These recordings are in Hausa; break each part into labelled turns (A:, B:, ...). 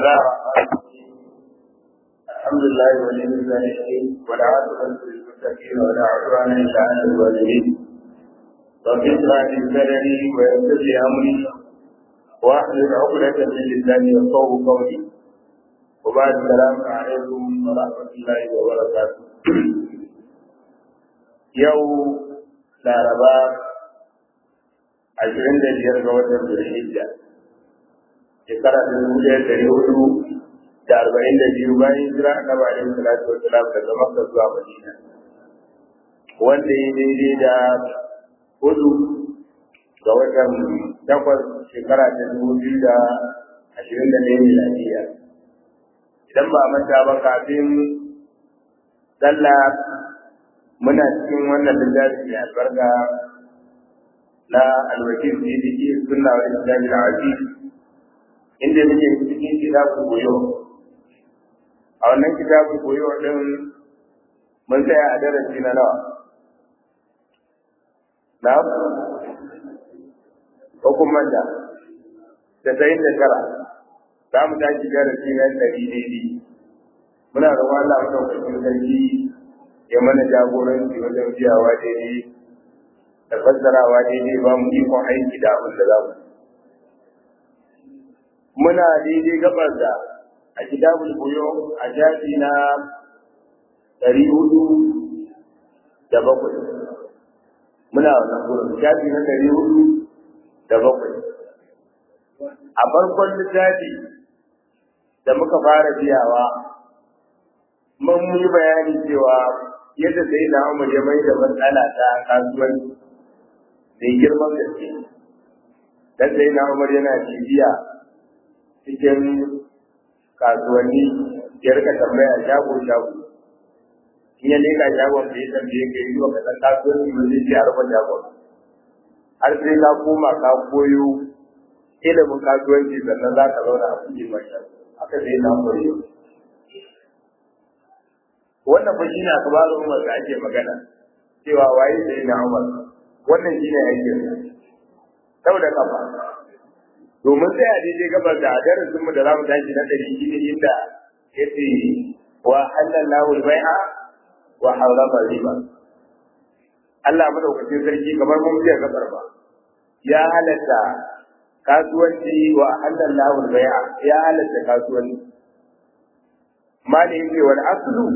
A: الله الحمد لله ولي الصالحين والعاقبة للمتقين ولا عدوان إلا على الظالمين رب اشرح لي صدري ويسر لي أمري واحلل عقدة من لساني يفقهوا قولي وبعد السلام عليكم ورحمة الله وبركاته يوم laraba ashirin da biyar ga watan zulhijja shekara ta dubu ɗaya ɗari hudu da arba'in da biyu bayan hijira annabi alaihi salatu wa salam daga makka zuwa madina wanda ya daidai da hudu ga watan takwas shekara ta dubu biyu da ashirin da ɗaya miladiya idan ba a manta ba kafin sallah muna cikin wannan littafi mai albarka na alwakil sidiki sunna wa islami al-aziz inda muke cikin kitabun koyo a wannan kitabun koyo din mun tsaya a darasi na nawa na hukumar da da sayin da tara za mu tashi darasi na ɗari daidai muna roƙon Allah madaukakin sarki ya mana jagoranci wajen biyawa daidai da fassarawa daidai ba mu ikon aiki da abin da za mu muna daidai gabar da a kitabul buyo a shafi na ɗari hudu da bakwai muna wannan gurin shafi na ɗari hudu da bakwai a farkon littafi da muka fara biyawa mun yi bayani cewa yadda sai na umar ya mai da matsala ta kasuwanci mai girman gaske dan sai na umar yana cibiya cikin kasuwanni ya rika tambaya shago shago in ya leka shagon da ya tambaye ka yi wa kasan kasuwanci ba zai ce a rufe shagon har sai ka koma ka koyo ilimin kasuwanci sannan za ka zauna a kuɗi mai haka sai na umar yau wannan fa shine akbarul umar da ake magana cewa waye sai na umar wannan shine aikin saboda kafa domin sai a daidai gabar da darasin mu da zamu tashi na dari shine inda yace wa halallahu al-bai'a wa harrama riba Allah madaukakin sarki kamar mun biya gabar ba ya halatta kasuwanci wa halallahu al-bai'a ya halatta kasuwanci mali yake wal aslu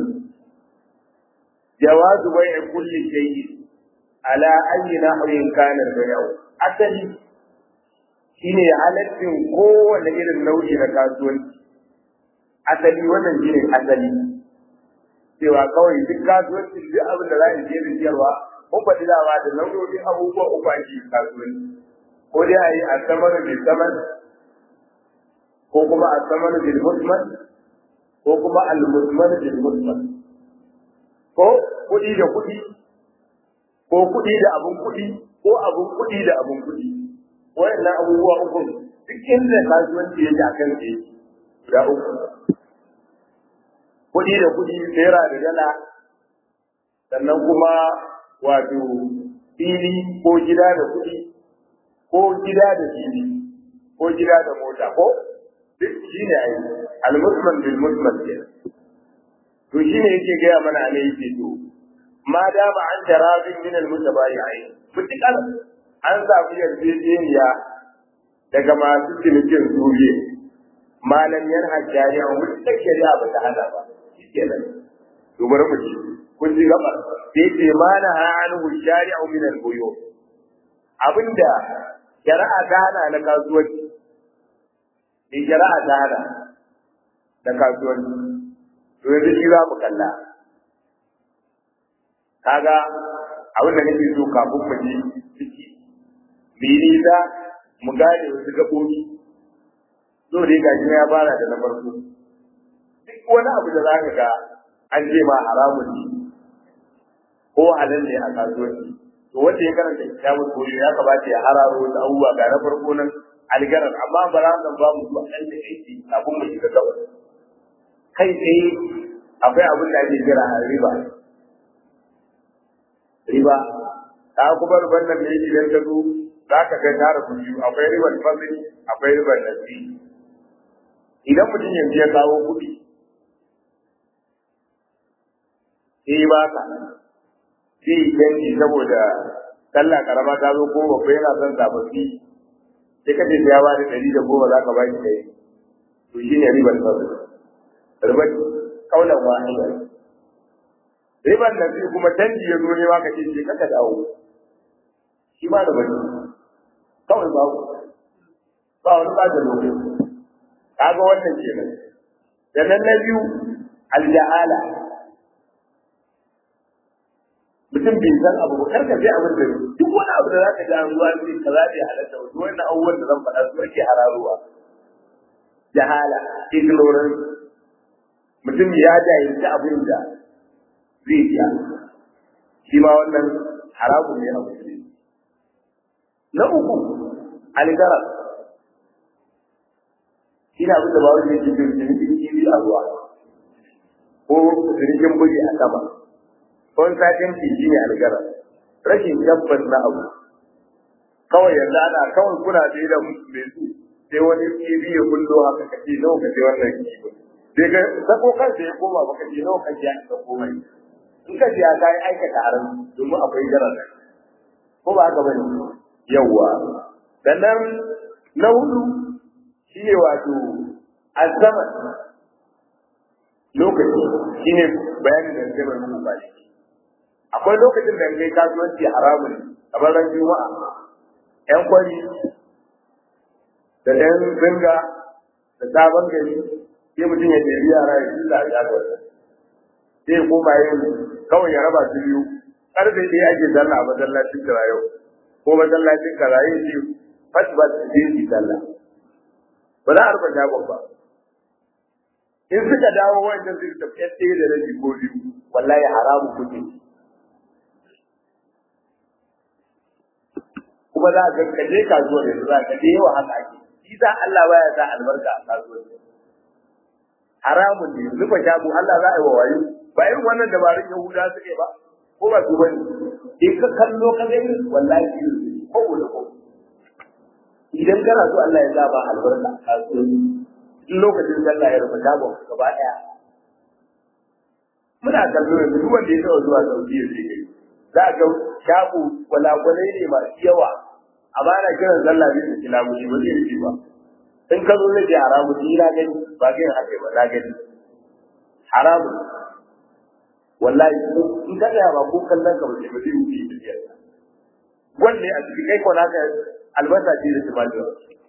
A: جواز بيع كل شيء على أي نحو كان البيع أصلي shine halaccin kowane irin nau'i na kasuwanci asali wannan shine asali cewa kawai duk kasuwancin duk abin da za a je da siyarwa mun faɗi dama da nau'o'in abubuwa uku ake kasuwanci ko dai a yi a samar bil saman ko kuma a samar bil musman ko kuma al musman bil musman ko kuɗi da kuɗi ko kuɗi da abun kuɗi ko abun kuɗi da abun kuɗi wayannan abubuwa uku duk inda kasuwanci yake a kan yake guda uku kuɗi da kuɗi naira da dala sannan kuma wato fili ko gida da kuɗi ko gida da fili ko gida da mota ko duk shine ai al-muslim bil muslim kenan to shi ne yake gaya mana ne yake to ma dama an tarabin min al-mutabayi'in mutakal an samu yarjejeniya daga masu cinikin zuriye malam yan hajjari a mutakal shari'a ba ta hada ba shikenan to bari mu ci kun ji gaba sai ce mana ha anhu shari'u min al-buyu abinda shari'a ta hana na kasuwanci in shari'a ta hana na kasuwanci to yanzu shi za mu kalla kaga abin da nake so kafin mu ji ciki mu yi nisa mu gane wasu gaɓoɓi so dai gashi ya fara da na farko duk wani abu da za ka ga an ce ma haramun ne ko halal ne a kasuwanci to wanda ya karanta kitabul koyo ya kamata ya hararo wasu abubuwa ga na farko nan algarar amma ba za mu ba mu zuwa ɗan da aiki kafin mu shiga gaba kai tsaye akwai abin da ake kira riba riba ta kuma riban nan ne idan ka zo za ka ga tara biyu akwai riban fasili akwai riban nasi idan mutum yanzu ya kawo kuɗi sai ba ka sai canji saboda sallah karama ta zo ko babba yana son sababbi sai ka ce ya ba da ɗari da goma za ka ba shi ɗaya to shi ne ribar sabu ribar kaulan wahida ribar da sai kuma canji ya zo ne ma ka ce ce kaka dawo shi ma da bari kawai babu ba wani ba da lokaci kaga wannan kenan da nan na biyu aljahala mutum bai san abu ba karka sai abin da duk wani abu da zaka ji an zuwa ne kaza bai halatta ba duk wannan abubuwan da zan faɗa su ake hararuwa jahala ignorance mutum ya jahilci abin da zai iya shi ma wannan haramun ne a musulmi na uku algarar ina abin da ba wani yake jin jirgin kiwi a ruwa ko jirgin bugi a sama wani satin shi ne algarar rashin tabbas na abu kawai yanzu ana kawai kuna da da mai su sai wani kiwi ya kullo haka kace nawa kace wannan kiwi sai ka sako kansa ya koma baka ce nawa kace ya ka koma in ka ce ya kai aikata haram domin akwai garar ko ba haka bane yawwa sannan na hudu shi ne wato azaman lokaci shi ne bayanin da zai bai muku bashi akwai lokacin da kai kasuwanci haramun kamar ran juma'a yan kwari da yan zinga da sabon gari sai mutum ya ɗebi yara ya fi ya ga sai ya koma yin kawai ya raba su biyu karfe ɗaya ake zalla a masallacin kira yau ko masallacin kira yin shi fasba su je su sallah ba za a rufe shagon ba in suka dawo wancan su tafi yan ɗaya da rabi ko biyu wallahi haramu kuke kuma za a ga kaje kasuwar yanzu za ka je yawa haka ake shi sa Allah baya sa albarka a kasuwar haramun ne rufe shago Allah za a yi wa wayo ba irin wannan dabarun Yahuda suke ba ko ba su bane in ka kallo ka gani wallahi ko da ko idan kana so Allah ya zaba albarka a kasuwanci in lokacin sallah ya rufe shagon gaba daya muna kallo yanzu duk wanda ya taɓa zuwa Saudiya sai kai za ga shago gwalagwalai ne masu yawa amma ana kiran sallah zai saki lamushi ba zai rufe ba in ka zo zai ce haramu ni na gani ba ga yin haka ba na gani haramu wallahi in ka tsaya ba ko kallon ka ba zai ba zai wuce tafiyar wanne a cikin kai ko naka albasa ce da tumatir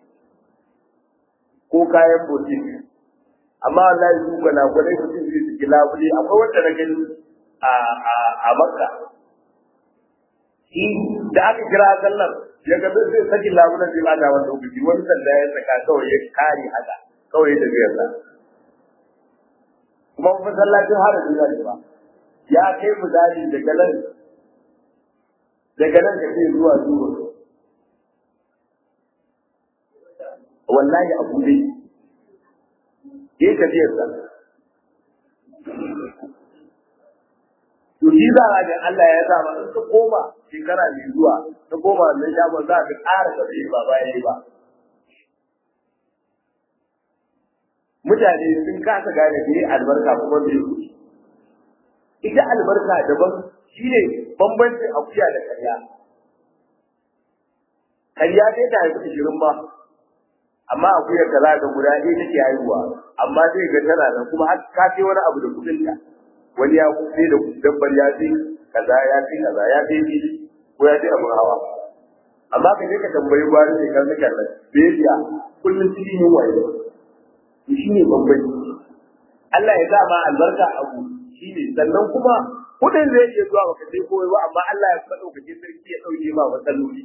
A: ko kayan botin amma wallahi su gana gwanai mutum zai su labule akwai wanda na gani a a a makka shi da aka kira sallar ya ga zai saki labulan zai bada wani lokaci wani sanda ya saka kawai ya kare haka kawai da zai sa kuma masallacin harajin zai ba ya kai misali daga nan daga nan ka ce zuwa zuwa wallahi abu dai ya tafiyar sa to shi za a ga Allah ya sa ma in ka koma shekara mai zuwa ta koma na shagon za ka ƙara tafiye ba bayan ba mutane sun kasa gane me albarka kuma me kuɗi ita albarka daban shine bambancin akuya da karya karya dai ta haifi ishirin ba amma akuyar ka za ka guda ɗaya take haihuwa amma zai ga tana nan kuma har ka ce wani abu da kuɗin ta wani ya sai da dabbar ya ce kaza ya ce kaza ya ce shi ko ya ce abin hawa amma ka je ka tambayi gwari ne kan suka nan bai biya kullum cikin yin waye to shi ne bambanci Allah ya sa ma albarka abu shi ne sannan kuma kuɗin zai iya zuwa baka sai koyo ba amma Allah ya faɗo ka je sarki ya ɗauke ma matsaloli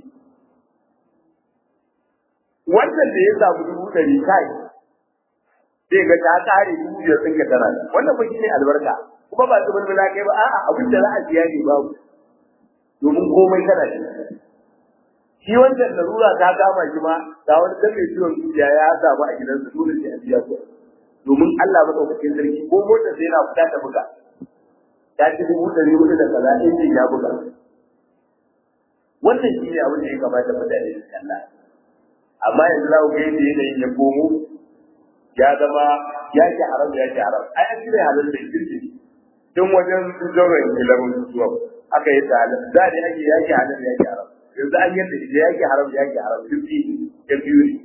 A: wannan da ya samu dubu ɗari kai zai ga ta kare dubu biyar ɗin ka tana wannan ba shi ne albarka kuma ba su mulmula kai ba a'a abin da za a siya ne babu domin komai kana shi shi wancan larura ta kama shi ma ga wani dan mai ciwon zuciya ya samu a gidansa dole sai a biya kuɗi domin Allah madaukakin sarki ko motar sai yana fita ta buga ta ci dubu ɗari hudu da kaza injin ya buga wannan shi ne abin da ya kamata mutane su kalla amma yanzu za ku ga yadda yanayin ya komo ya zama yaki haram yaki haram ai an cire halal da kirki tun wajen zauren ilimin zuwa aka yi ta halal da ne ake yaki halal yaki haram yanzu an yadda ita yaki haram yaki haram duk biyu ya biyu ne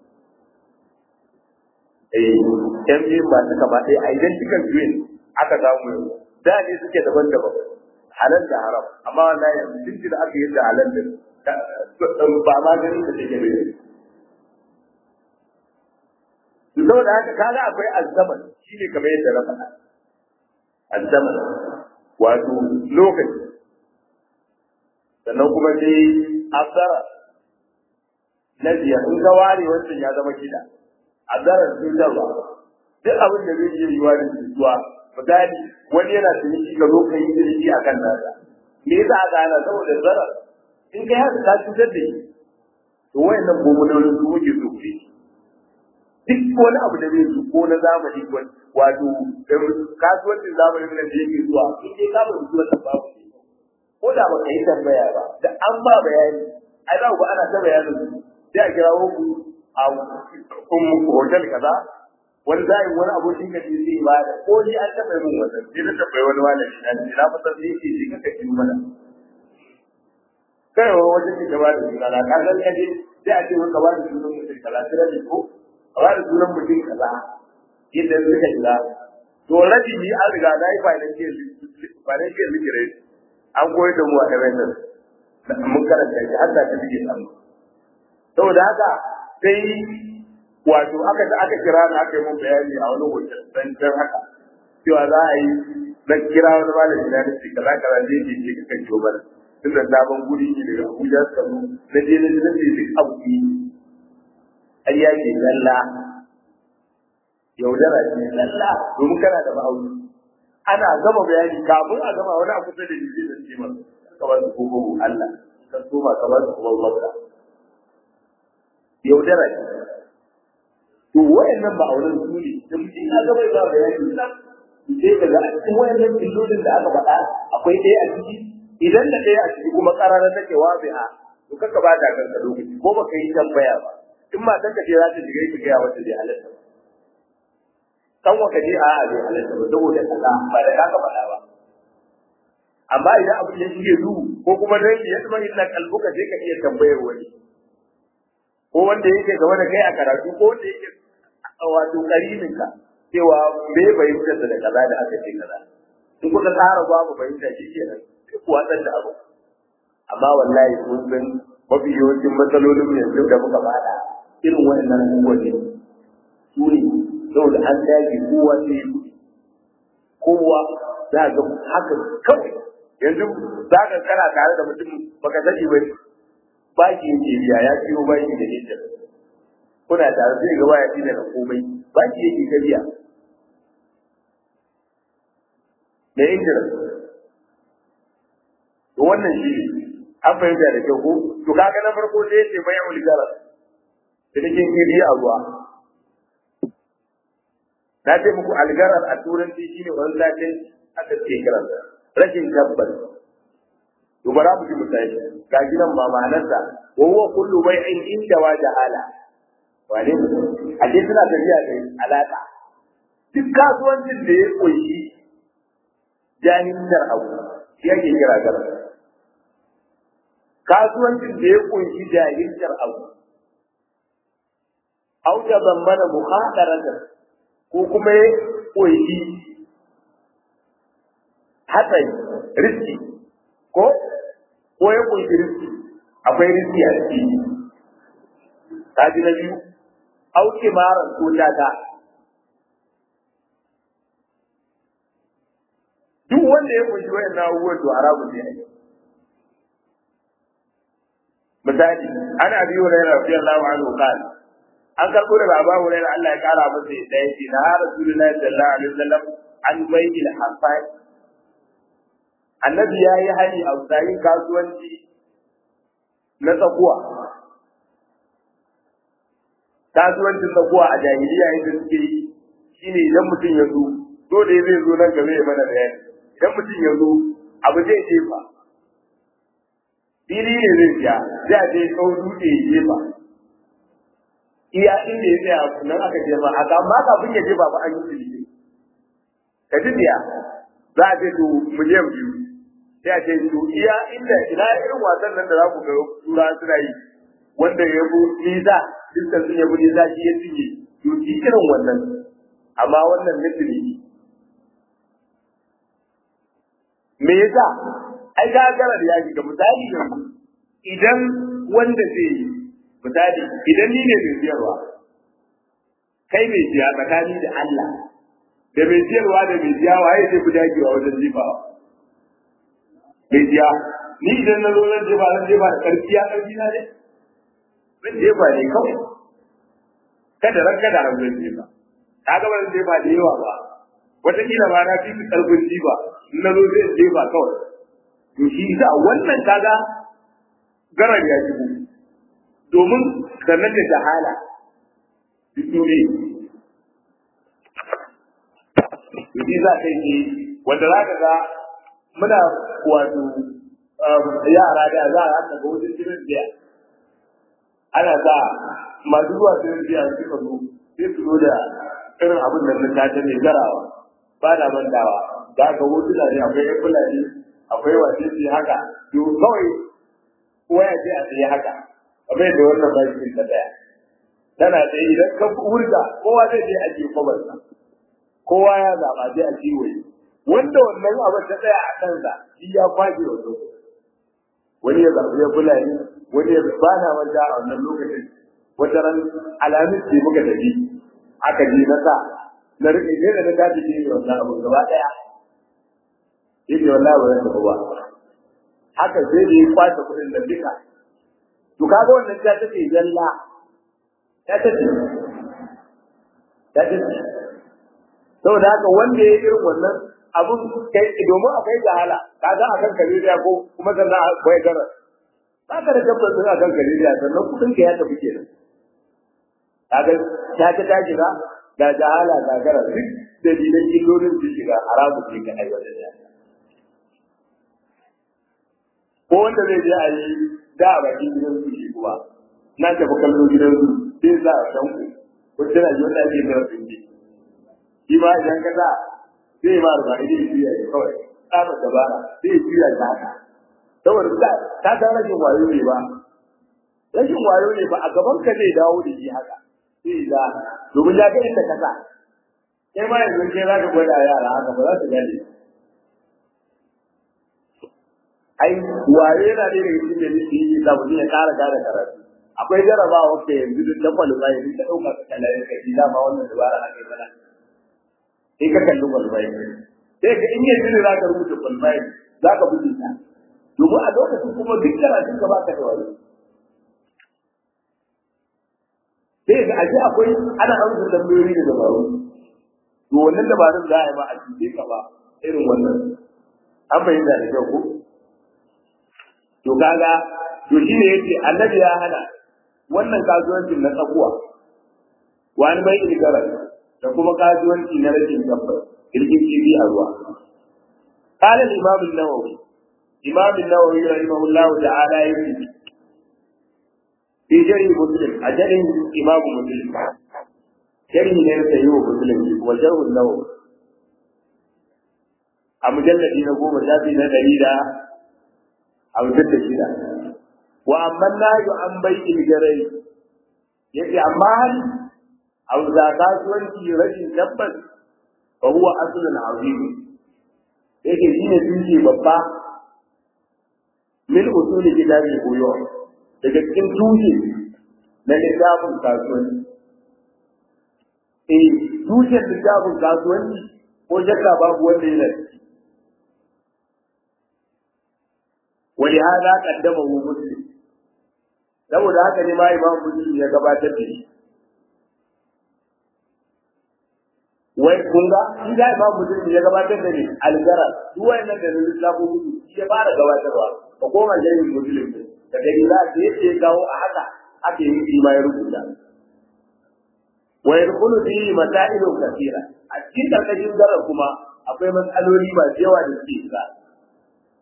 A: eh yan biyu ba su kama ɗaya a idan cikin biyu aka samu yanzu da ne suke daban-daban halal da haram amma wallahi yanzu tun da aka yi da halal da ba ma ganin da take da saboda haka kaga akwai azzaman shine kamar yadda na faɗa azzaman wato lokaci sannan kuma sai azara na biyar in ka ware wancan ya zama kida azarar cutarwa duk abin da zai iya yiwa da cutuwa misali wani yana ciniki ka zo ka yi ciniki a kan nasa me yasa aka hana saboda zarar in kai haka ka cutar da shi to wayannan gomulolin su muke so ku yi duk wani abu da zai ko na zamani wato kasuwancin zamanin da yake zuwa in dai ka bar zuwa ta babu ko da ba ka yi tambaya ba da an ba bayani ai za ku ana ta bayanin sai a kirawo ku a ummu hotel kaza wani zai wani abokin ka zai ba da ko ni an taɓa min wannan sai na tambayi wani malami na ce na fasa sai yake shi kaka yi mana kai wa wajen da ba da suna na kasan kaje sai a ce maka ba da sunan mutum kaza sai da ko a ba da sunan mutum kaza yadda suka shiga to rabi ni an riga na yi financial financial literacy an koyar da mu a MSN mun karanta shi har da ta bige samu saboda haka sai wato aka aka kira na aka yi mun bayani a wani hotel dan dan haka cewa za a yi na kira wani malami na ce kaza kaza zai je ce kan ciwo bana tunda sabon guri ne daga Abuja suka zo na je na je duk abu ne ai ya ke lalla yaudara ce lalla domin kana da ma'auni ana gama bayani kafin a gama wani abu da ni zai ce masa ka ba su koko Allah ka soma ka ba su kuma wanda yaudara ce to wayannan ba auren su ne da mutum ya gaba ba bayani nan sai ka ga a cikin wayannan illolin da aka faɗa akwai ɗaya a ciki idan da ɗaya a ciki kuma ƙararar take wabi'a to kaka ba ta kanka lokaci ko baka yi tambaya ba in ma tanka ce za ta shiga ki gaya wata bai halatta ba kan waka je a bai halatta ba saboda kaza ba da kaka faɗa ba amma idan abu ya shige duhu ko kuma dai ya zama inna kalbuka sai ka iya tambayar wani ko wanda yake gaba da kai a karatu ko wanda yake wato karinin ka cewa me fahimtar da kaza da aka ce kaza in kuka tsara babu fahimta shi kenan sai ku watsar da abu amma wallahi mun san mafi yawancin matsalolin yanzu da muka bada irin waɗannan abubuwan ne su ne saboda an dage kowa sai yi kuɗi kowa za ga haka kawai yanzu za ka kana tare da mutum baka sani ba baki yake biya ya ciwo baki da hijjar kuna tare sai ga baya da komai baki yake ka biya da hijjar to wannan shi an fahimta da kyau ko to kaga na farko sai yace bai ulgara da nake kiri a ruwa na ce muku algarar a turanci shine wani latin aka ce kiransa rashin tabbas to bara mu ji misali ga gidan ma ma'anarsa wa huwa kullu bai'in inda wa jahala wane a ce suna tafiya da alaka duk kasuwancin da ya koyi jahilcin abu shi ake kira gara kasuwancin da ya kunshi jahilcin abu au da bambana muhadarata ko kuma ya kunshi hatsari riski ko ko ya kunshi riski akwai riski a ciki kaji na biyu au kimaran ko tata duk wanda ya kunshi wayan abubuwan to haramun ne misali ana abi hurairah radiyallahu anhu qala an karbo daga abu hurairah Allah ya kara masa da yake na rasulullahi sallallahu alaihi wasallam an bai'il hafai annabi ya yi hali a tsayin kasuwanci na tsakuwa kasuwancin tsakuwa a jahiliya yadda suke yi shine idan mutum ya zo dole zai zo nan game ya mana bayani idan mutum ya zo abu zai jefa fili ne zai siya zai a je kawo dutse ya jefa iya inda ya tsaya nan aka je ma aka amma kafin ya je ba ba an yi tilike ka ji biya za a ce to miliyan biyu sai a ce to iya inda ina irin wasan nan da za ku ga tura suna yi wanda ya bu nisa dukkan sun ya bu nisa shi ya cinye to shi irin wannan amma wannan na tilike me yasa ai ga garar ya shiga misali yanzu idan wanda zai yi misali idan ni ne mai siyarwa kai mai siya tsakani da Allah da mai siyarwa da mai siya waye zai fi dagewa wajen jifawa mai siya ni idan na zo zan jefa zan jefa da karfi ya karfi na ne zan jefa ne kawai kada ran kada ran zan jefa kaga ba zan jefa da yawa ba wataƙila ba na fi karfin jifa in na zo zai jefa kawai to shi isa wannan kaga garar ya shigo domin sannan da jahala dole Yi za ka yi wanda za ka ga muna wato yara da za a haka ga wajen jirin biya ana sa masu zuwa jirin biya suka zo sai su zo da irin abin da na tata mai garawa ba na mantawa za ka hotuna ne akwai yan fulani akwai wace ce haka to kawai waya ce a tsaye haka kamar da wannan ba shi ta daya tana da idan ka hurga kowa zai je a jikin kwabarsa kowa ya zaba zai a jiwaye wanda wannan abin ta tsaya a kansa shi ya kwaje wa lokaci wani ya zaɓi ya fulani wani ya bana wanda a wannan lokacin wata ran alamis ce muka tafi aka je na sa na rike ne da na tafi ne wannan abu gaba daya yake wallahi ba zan tafi ba haka sai da ya kwace kuɗin da duka to kaga wannan ta take zalla ta take ta take saboda haka wanda ya irin wannan abun kai domin akwai jahala kaga akan kaliriya ko kuma sannan akwai gara ba ka da tabbas din akan kaliriya sannan kudin ka ya tafi kenan kaga ta ta ta shiga da jahala ga gara duk dalilan illolin su shiga haramu ce ga aiwatar da ko wanda zai je a yi da a bakin gidan su shi kuma na tafi kallo gidan su sai za a san ku ko tana ji wanda ake da su ne shi ma idan ka sa zai ma rufa idan shi ya yi kawai tsaba dabara zai juya ta haka saboda ta ta ta rashin wayo ne ba rashin wayo ne ba a gaban ka zai dawo da shi haka sai za domin ya ga inda ka sa kai ma yanzu kai za ka gwada yara haka ba za su gane ai waye yana ne daga cikin da yake da mutum ya kara gane karatu akwai jarabawa wacce yanzu duk da kwalifai duk da ɗaukar kalayen ka shi dama wannan dabara ake mana sai ka kalli kwalifai sai ka in yanzu ne za ka rubuta kwalifai za ka buɗe ta domin a lokacin kuma duk karatun ka ba ka da wani sai ga ashe akwai ana amsa tambayoyi da dabaru to wannan dabarun za a yi ma a cikin ka ba irin wannan an fahimta da kyau ko to kaga to shine yace annabi ya hana wannan kasuwancin na tsakuwa wani bai ilgara da kuma kasuwanci na rashin tabbas kirkin kibi a ruwa قال الإمام النووي إمام النووي رحمه الله تعالى يقول في جري مسلم أجل إمام مسلم جري ليس يو مسلم وجره النووي أمجلد نقوم شافي ندريدا أو جد شدا وأما النهي عن بيع الجري يجي أما أو زكاة وانتي رجل تبت فهو أصل عظيم yake shi ne tushe babba min usuli kitabi koyo daga cikin tushe na littafin kasuwanci eh tushen littafin kasuwanci ko shakka babu wanda yana ciki wani hada kaddama hu muslim saboda haka ne ma imam muslim ya gabatar da shi wai kun ga shi da imam muslim ya gabatar da ni algarar duk wayannan da lissafo gudu shi ya fara gabatarwa ka koma jayin muslim da gani za ka yace kawo a haka ake yi shi ma ya rubuta wa yadkhulu fihi masailun kathira a cikin karkashin garar kuma akwai matsaloli ba yawa da suke shiga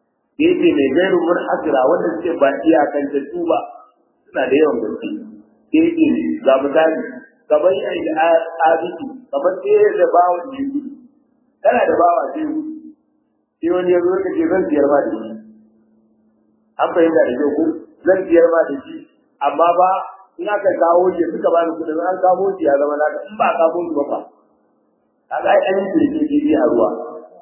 A: yake mai gairu munhasira wanda suke ba iyakantattu ba suna da yawan gaske sai ce ga misali kamar yi da abiki kamar sai da bawa ne gudu kana da bawa sai gudu sai wani ya zo ka ce zan siyar ma da shi an fahimta da kyau ko zan siyar ma da shi amma ba in aka kawo shi suka ba ni kudin an kawo shi ya zama naka in ba a kawo shi ba fa kaga ai an yi kirki a ruwa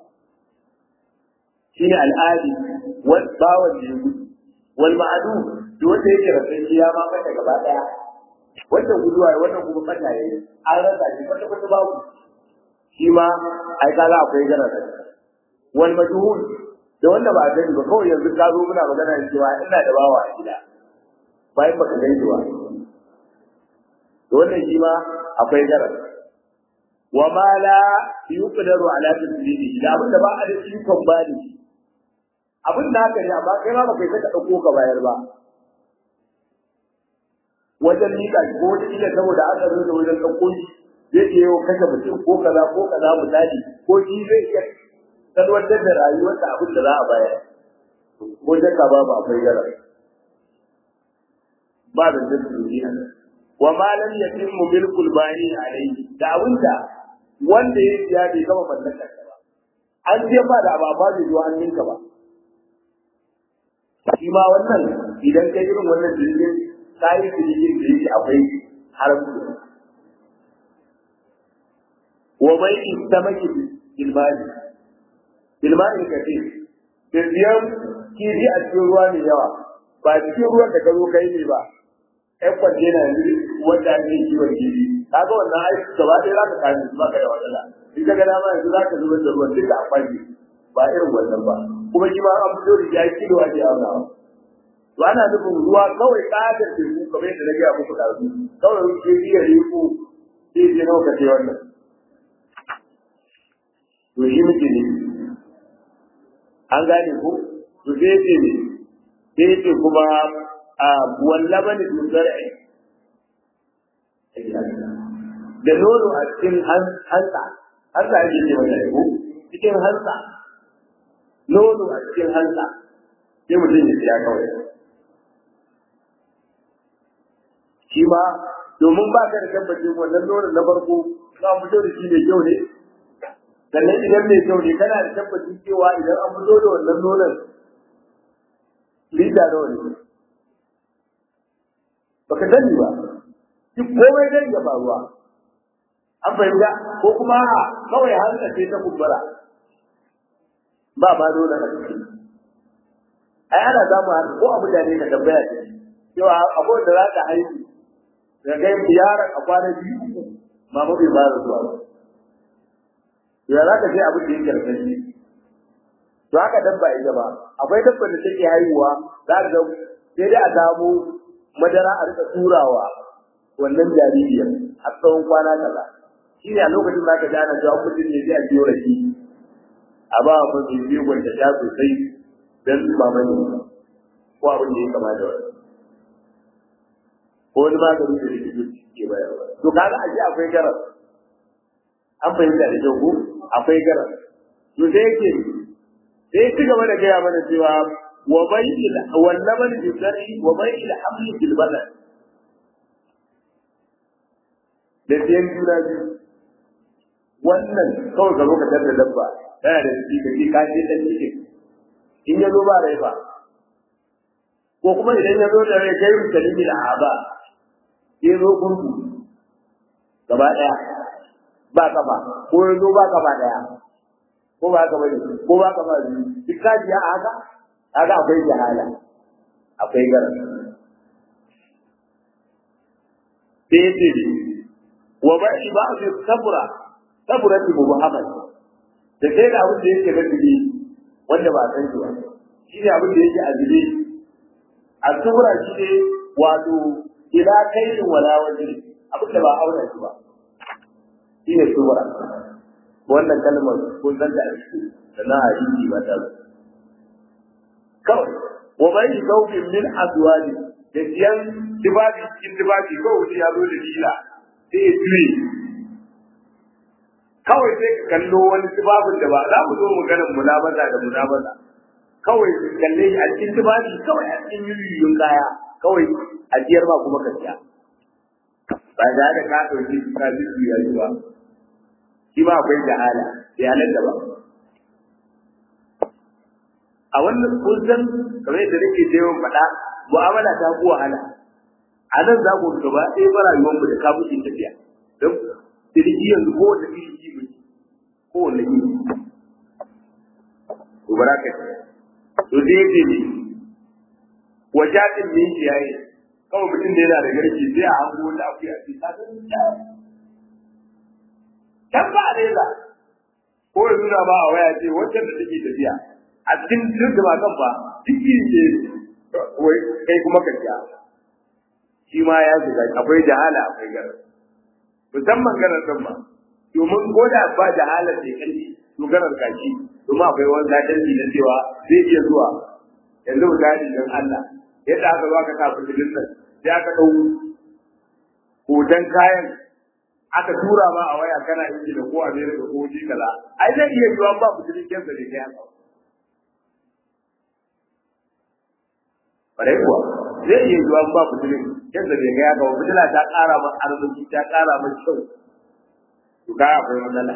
A: shine al'adi wal bawan da ya gudu wal ma'adu da wanda yake rasa shi ya ma mata gaba daya wannan guduwa wannan kuma fata yayi an rasa shi kwata kwata babu shi ma ai kaga akwai garasa wal majhul da wanda ba gani ba kawai yanzu ka zo muna magana da cewa ina da bawa a gida bayan baka gani ba to wannan shi ma akwai garasa wa ma la yuqdaru ala tasdiqi da abin da ba a da ikon ba da shi abin da haka ne amma kai ma baka yi ka dauko ka bayar ba wajen nika ko wani ila saboda aka zo da wajen dauko shi zai iya yau kashe mutum ko kaza ko kaza misali ko shi zai iya salwantar da rayuwar da abin da za a bayar ko jaka babu akwai gara ba da zai su wa ma lam yatimmu milkul bani alayhi da abinda wanda ya siya bai gama mallakar ba an je ba da ba ba zai zuwa hannunka ba shi ma wannan idan kai irin wannan jirgin kayi jirgin da yake akwai haramci wa bai istamaki bilmani bilmani kace da siyan kifi a cikin ruwa mai yawa ba cikin ruwan da ka zo kai ne ba ƴan kwantena yanzu wanda ake kiwon kifi kaga wannan ai gaba ɗaya za ka kame su ba ka da matsala in ka ga dama yanzu za ka zubar da ruwan duka a kwanci ba irin wannan ba kuma shi ma an fito da ya kilo ake aunawa to ana nufin ruwa kawai ƙadar teku kamar yadda na gaya muku ɗazu kawai ke iya riko sai je nawa ka ce wannan to shi muke ne an gane ko to sai ce ne sai ce kuma a wallabani dusar'i da nono a cikin hantsa hantsa ake ce mata ko cikin hantsa nono a cikin hantsa sai mutum ya siya kawai shi ma domin ba ka da tabbacin wannan nono na farko za mu fito da shi mai kyau ne sannan idan mai kyau ne kana da tabbacin cewa idan an fito da wannan nonon lita nawa ne baka sani ba duk komai zai iya faruwa an fahimta ko kuma a kawai hanta ce ta kubbara ba ma dole a ciki ai ana samu haka ko a mutane ka tambaya ce cewa abubuwan da za ka haihu da kai yaron a kwana biyu uku mama bai fara zuwa ba ya za ka ce abin da yake da shi to haka dabba ita ba akwai dabba da take haihuwa za ka ga sai dai a samu madara a rika turawa wannan jaririyar a tsawon kwana kaza shi ne a lokacin da ka ji ana jawo mutum ne sai a biyo rake a ba wa mai biyu gwanta ta sosai don mamani ko abin da ya kama da wani ko wani magani da likitoci ke bayarwa to kaga a ji akwai garas an fahimta da kyau ko akwai garas to sai yake sai ci gaba da gaya mana cewa wa bai'il wal laban bi zar'i wa bai'il hamli bil badan da siyan juna biyu wannan kawai ka zo ka da dabba yana da ciki ka ce ka ce dan ciki in ya zo ba rai ba ko kuma idan ya zo da rai kai kalimi da aba ya zo gurgu gaba daya ba kafa ko ya zo ba kafa daya ko ba ka bane ko ba ka bane duk ka ji haka haka akwai jahala akwai garan sai ce wa ba'i ba'd sabra sabra ti muhammad da sai da abin da yake da dubi wanda ba san shi ba shi ne abin da yake a dubi a sabra shi ne wato ila kaidin wala wajhi abin da ba auna shi ba shi ne sabra wannan kalmar kun san da shi da na hadisi ba ta kawai wa bai zaubin min azwaji da siyan tibabi cikin tibabi ko wuce ya zo da dila sai ya juye kawai sai ka kallo wani tibabin da ba za mu zo mu ganin munabaza da munabaza kawai kalle a cikin tibabi kawai a cikin yuyuyun kaya kawai a jiyar ba kuma ka siya ba da da ka ɗauki ka ji su ya yi ba shi ma akwai jahala bai halatta ba a wannan kusan kamar yadda nake da yawan faɗa mu'amala ta ku wahala a nan za ku gaba ɗaya ba rayuwar mu da kafin tafiya don sirki yanzu kowanne iri ji mu kowanne iri to baraka to sai yace ne wajatin ne shi yayi kawai mutum da yana da garki sai a hango wata akuya ce ta san can ba a reza ko ya nuna ba a waya ce wancan da take tafiya a cikin duk da ba kan ba duk ce wai kai kuma ka ja shi ma ya shiga akwai jahala akwai garar musamman garar ɗin ba domin ko da ba jahalar da kalli to garar kashi domin akwai wani zadarci na cewa zai iya zuwa yanzu misali don Allah yadda aka zo aka sa fitilin nan sai aka ɗau hoton kayan aka tura ma a waya kana inji da ko Amerika ko ji kaza ai zai iya yiwa ba fitilin kyansa da kai haka bare kuwa zai iya yiwa ba fitilin kyansa da kai haka fitila ta ƙara ma arziki ta ƙara ma kyau to ga akwai matsala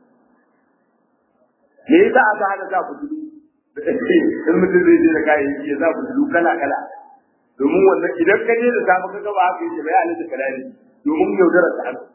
A: me yasa aka hana sa fitilu in mutum zai je da kayayyaki ya sa fitilu kala kala domin wannan idan ka je da safe ka gaba haka yake bai halitta ka dani domin yaudarar ta haka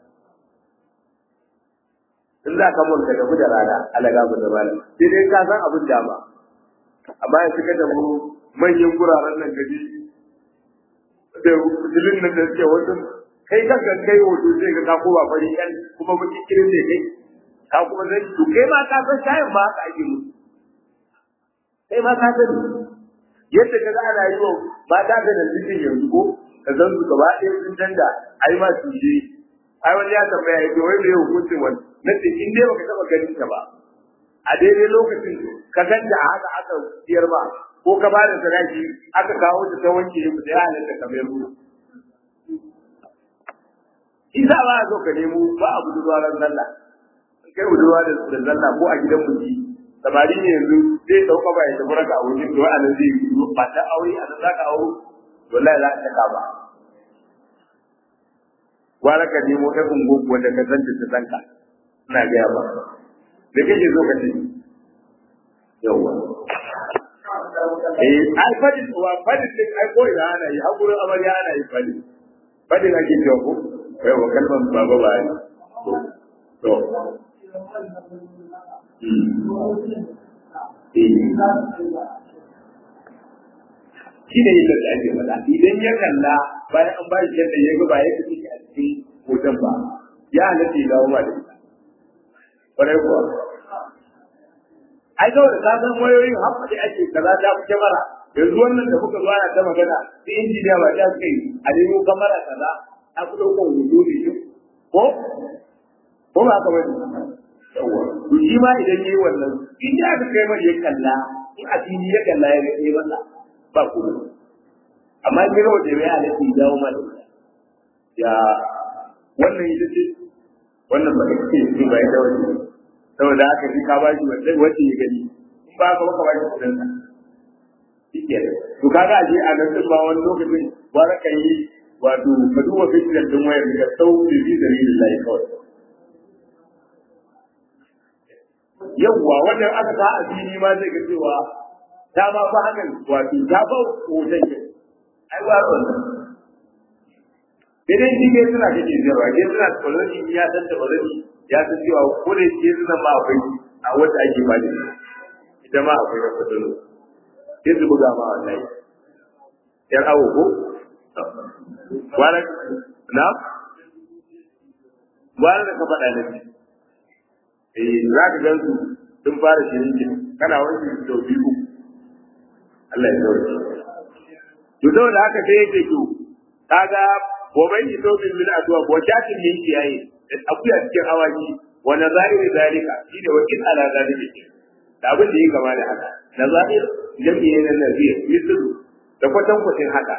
A: in za ka mulka tafi da rana alaga mu da malam sai dai ka san abin dama amma ya suka da mu manyan guraren nan gaji da fitilun nan da suke wasu kai kanka kai hoto sai ka ka kowa fari kan kuma baki kirin ne kai ka kuma zai to kai ma ka san shayin ba haka ake musu kai ma ka sani yadda ka ga ana yi wa mata da da cikin yanzu ko ka zan su gaba ɗaya sun canja ai ma su je ai wani ya tambaya ya ce wai me hukuncin wani na ce in dai baka taɓa ganin ta ba a daidai lokacin ka ganta a haka aka siyar ba ko ka bada sadaki aka kawo ta ta wanke ya fita ya halatta ka mai ruwa isa ba a zo ka nemo ba a budurwa ran sallah kai budurwa da sallah ko a gidan mutum samari ne yanzu zai dauka ba ya tafi raka a wurin to a nan zai yi ba ta aure a nan za ka aure wallahi za ka taka ba wala ka nemo ta ungo wanda ka san ta san ka ina ga ba da kake zo ka ce yawa eh ai fadin wa fadin din ai ko ina ana yi hakurin amarya ana yi fadin fadin ake cewa ko yawa kalman baba ba ne to shi ne yadda da ake faɗa idan ya kalla bayan an bashi yadda ya ga ba ya fi a cikin hoton ba ya halatta ya dawo ba da ita ƙwarai kuwa ai kawai da ka san wayoyin haɓa da ake kaza ta fi kyamara yanzu wannan da muka zuwa ta magana sai injiniya ba ta kai a nemo kamara kaza ta fi ɗaukar hoto da shi ko ko ba haka bane yawa to shi ma idan yayi wannan in ya ga kai mai ya kalla in a fili ya kalla ya ga sai masa ba ku amma in ga waje mai halatta ya dawo mana ya wannan ita ce wannan ba kake yi ba ya dawo saboda haka shi ka bashi wanda wace ya gani in ba ka baka bashi kudin sa shike to kaga aje a nan ba wani lokacin ba ka yi wato ka duba fitnar din wayar da sau da bi da lillahi kawai yawwa wannan aka ta a fili ma zai ga cewa ta ma fa hakan wato ta ba hoton ke ai ba wannan idan shi ke suna kake zirwa ke suna kwaloni ya san da kwaloni ya san cewa ko da ke suna ma akwai a wanda ake ba da ita ma akwai na kwaloni sai su buga ma wallahi yan awo ko wala na wala da ka faɗa da shi eh za ka gan su sun fara shirin kana wani sau biyu Allah ya sauke to saboda haka sai yake to kaga gobe yi to bin min adwa ko shatin min kiyaye akuya cikin awaki wa nazairi zalika shine wakil ala zalika da abin da yake gaba da haka nazair jami'i ne na nazir mislu da kwatan kwatin haka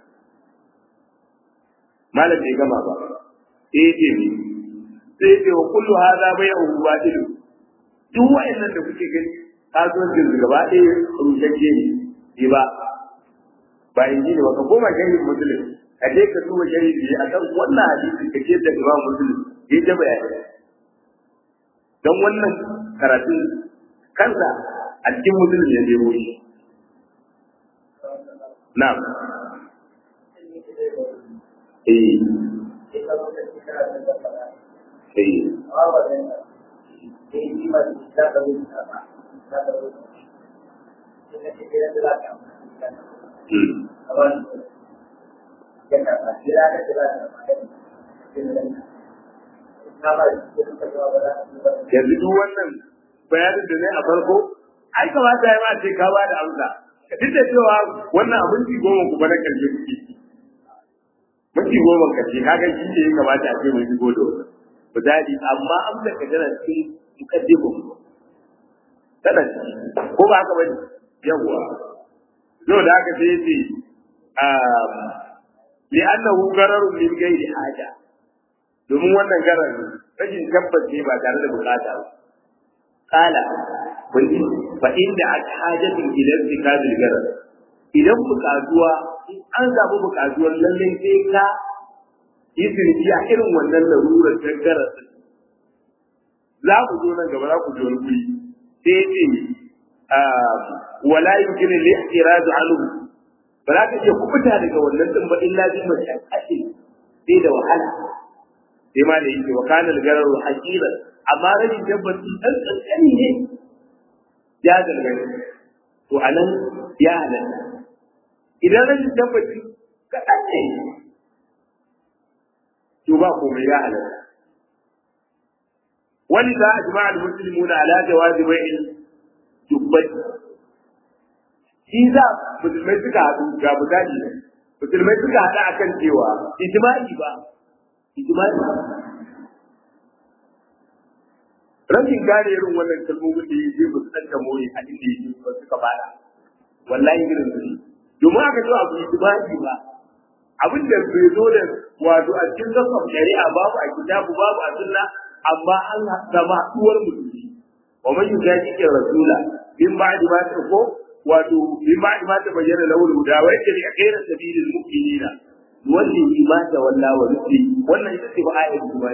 A: malam bai gama ba sai yake ni sai ce wa kullu hadha bai'u batil duk wayannan da kuke gani kasuwancin su gaba ɗaya rushashe ne ba ba in ji ne ba ka koma shahin musulun ka je ka duba shari'i a kan wannan hadisi ka ce da Imam Muslim ya ta bayani don wannan karatu kansa a cikin Muslim ya nemo shi na'am eh eh yanzu duk wannan bayanin da zai a farko ai kamata ya ma ce ka ba da amsa duk da cewa wannan abin ci goma ku ba na karshe kuke minti goma karshe kaga shi ne ya kamata a ce mun shigo da wannan misali amma amsa ka tana cikin mukaddimu tana ko ba haka bane yawwa yau da haka sai yace li annahu gararun min ghairi haja domin wannan garar rashin tabbas ne ba tare da bukata ba kala fa inda hajatin ila intikabil garar idan bukatuwa an samu bukatuwar lallai sai ka yi sirri a irin wannan larurar garar za ku zo nan gaba za ku ji wani guri sai ce wala yumkin al-ihtiraz anhu ba za ka iya kubuta daga wannan din ba illa bi mashaqqati sai da wahala sai ma da yake wa kana al-gararu haqiran amma rashin tabbaci dan kankani ne ya gargare to anan ya halatta idan rashin tabbaci kaɗan ne to ba komai ya halatta ولذا أجمع المسلمون على جواز بيع dubbai shi za musulmai suka haɗu ga misali ne musulmai suka haɗu a kan cewa ijma'i ba ijma'i rashin gane irin wannan kalmomin da yake ba su san more a inda yake ba suka fara wallahi irin su domin aka zo abu ijma'i ba abin da bai zo da wato a cikin zakkar shari'a babu a kitabu babu a sunna amma an zama haɗuwar musulmi ومن يجادل الرسول من بعد ما تكو wato min ba ma ta bayyana lawul huda wa yake daga khairu sabilil mu'minina wanda yi ma ta walla wa rufi wannan ita ce ba ayat kuma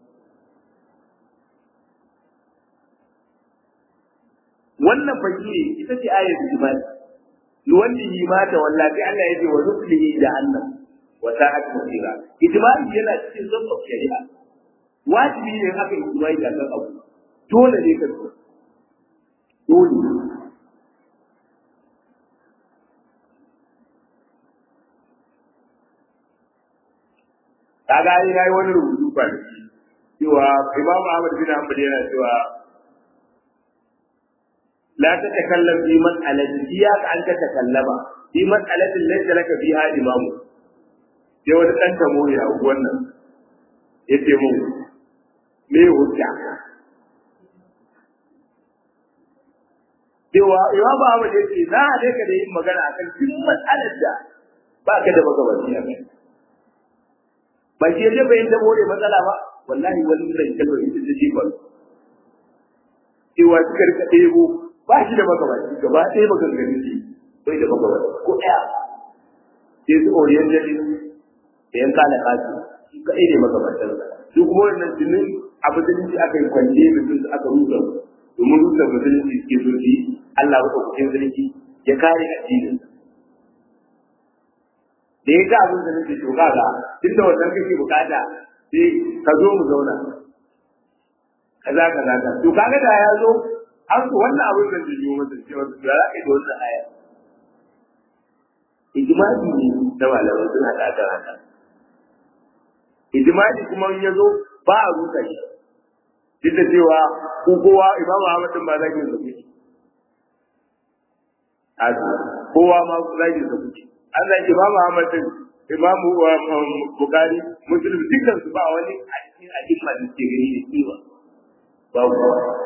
A: wannan faki ita ce ayat kuma wanda yi ma ta walla sai Allah ya ce wa rufi jahannam wa sa'at masira ijma'i yana cikin zamba shari'a wajibi ne haka ijma'i da kan abu dole ne ka dole kaga ai yayi wani rubutu ba da shi cewa Imam Ahmad bin Hanbal yana cewa la tatakallam fi mas'alati iyyak an tatakallama fi mas'alatin laysa laka fiha imamu sai wani dan tamo ya wannan yace mu me hujja cewa Imam Ahmad yace na hade ka da yin magana akan duk mas'alar da ba ka da magabaci a kai ba shi yaje bai da more matsala ba wallahi wani zai kallo ita ce ji ba cewa suka rika ɗebo ba shi da magabaci gaba ɗaya maganganun shi bai da magabaci ko ɗaya sai su orientalist da yan kala kasu shi kaɗai ne magabatan su kuma wannan jinin a musulunci aka yi kwanje mutum su aka rusa domin rusa musulunci suke so su yi Allah wa ɗaukakin sarki ya kare addinin da ya ga abin da nake to kaga duk da wannan kake bukata sai ka zo mu zauna kaza kaza ka to kaga da ya zo an so wannan abin da zai yi masa cewa da za ka yi da wannan aya ijma'i ne da malamai suna da aka haka ijma'i kuma in ya zo ba a rusa shi duk da cewa ko kowa imamu Ahmad din ba zagin sa kuke a kowa ma zagin sa kuke an zagi imamu Ahmad din imamu Bukhari Muslim dukkan su ba wani a cikin a'imma da ke gani da kima ba ku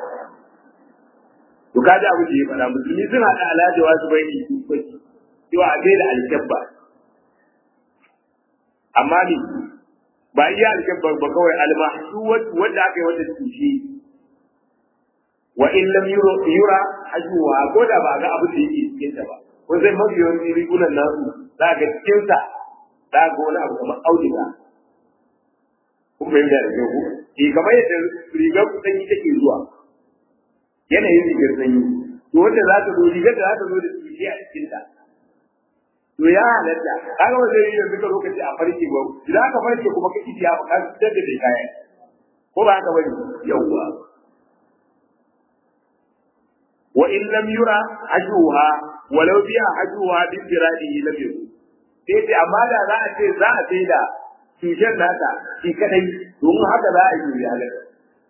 A: to kaji abu da ya fara musulmi sun haɗa alhaji wasu bai yi kuci cewa a da alkyabba amma ni ba iya alkyabba ba kawai almahsu wanda aka yi wata tushe wa in lam yura hajjuwa ko da ba ga abu da yake cikin ta ba kun sai mafi yawanci rigunan nasu za ga cikin sa za ga wani abu kamar auduga kun fahimta da kyau eh kamar yadda rigar sanyi take zuwa yanayin rigar sanyi to wanda za ta zo rigar da za ta zo da tushe a cikin ta to ya halatta kaga wanda yi yanzu ka lokaci a farke ba idan aka farke kuma kake ya ba kan da da kaya ko ba haka bane yawwa wa in lam yura ajuha walau biya ajuha bi firadihi lam yakun sai dai amma da za a ce za a sai da tushen nata shi kadai domin haka za a yi ya halatta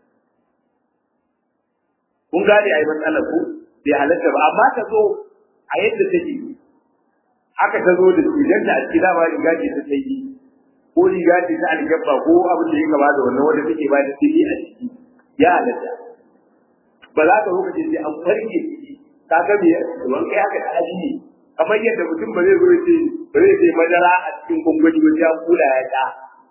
A: kun gane a yi matsalar ku bai halatta ba amma ta zo a yadda take haka ta zo da tushen ta a cikin dama riga ce ta sai ko riga ce ta algabba ko abin da ya gaba da wannan wanda take ba da sai a ciki ya halatta ba za ka lokaci sai an farke ciki ka ga me ruwan kai haka da aji kamar yadda mutum ba zai zo ya ce ba zai ce madara a cikin gwangwani ba ya kula ya ta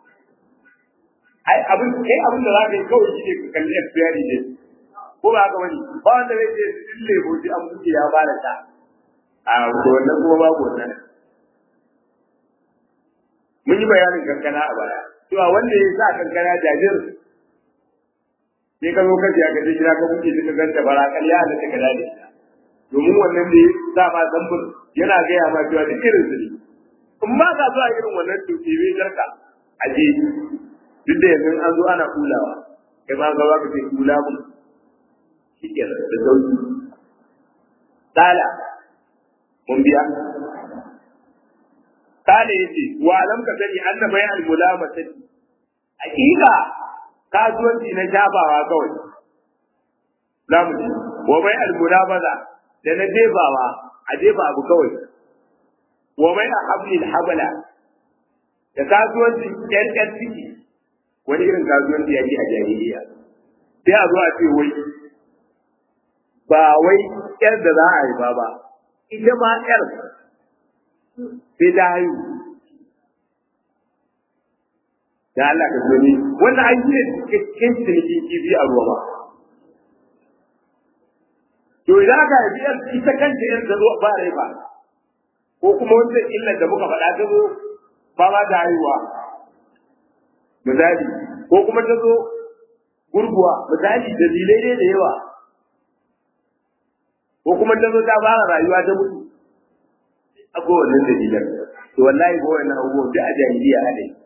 A: ai abin kai abin da za ka yi kawai shi ne ka kalli expiry ne ko ba haka bane ba wanda zai ce sun lebo shi an buke ya fara ta a to wannan kuma babu wannan mun yi bayanin kankana a baya cewa wanda ya sa kankana jajir sai ka zo ka ji ka je gida ka buke shi ka ganta bara kalya da ta kada da domin wannan da ya sa ma zambur yana gaya ma cewa duk irin su ne in ba ka zuwa irin wannan to ke bai jarka a je duk da yanzu an zo ana kulawa kai ma ga ka ce kula mun shi ke da sauki tsala mun biya tsala yace wa alam ka sani anna bai al mulamata hakika kasuwanci na shabawa kawai zamu ci wa bai al mulabaza da na jebawa a jefa abu kawai wa bai a hablil habala da kasuwancin ƙyanƙyan ciki wani irin kasuwanci ya a jahiliya sai a zo a ce wai ba wai ƴar da za a haifa ba ita ma ƴar sai ta haihu da Allah ka gani wannan an yi cikakken cinikin kifi a ruwa ba to idan aka haifi ƴar ita kanta ƴar ta zo ba rai ba ko kuma wanda illar da muka faɗa ta zo ba ma da haihuwa misali ko kuma ta zo gurguwa misali dalilai ne da yawa ko kuma ta zo ta fara rayuwa ta mutu a kowane dalilan to wallahi ko wannan abubuwan da a jahiliya a dai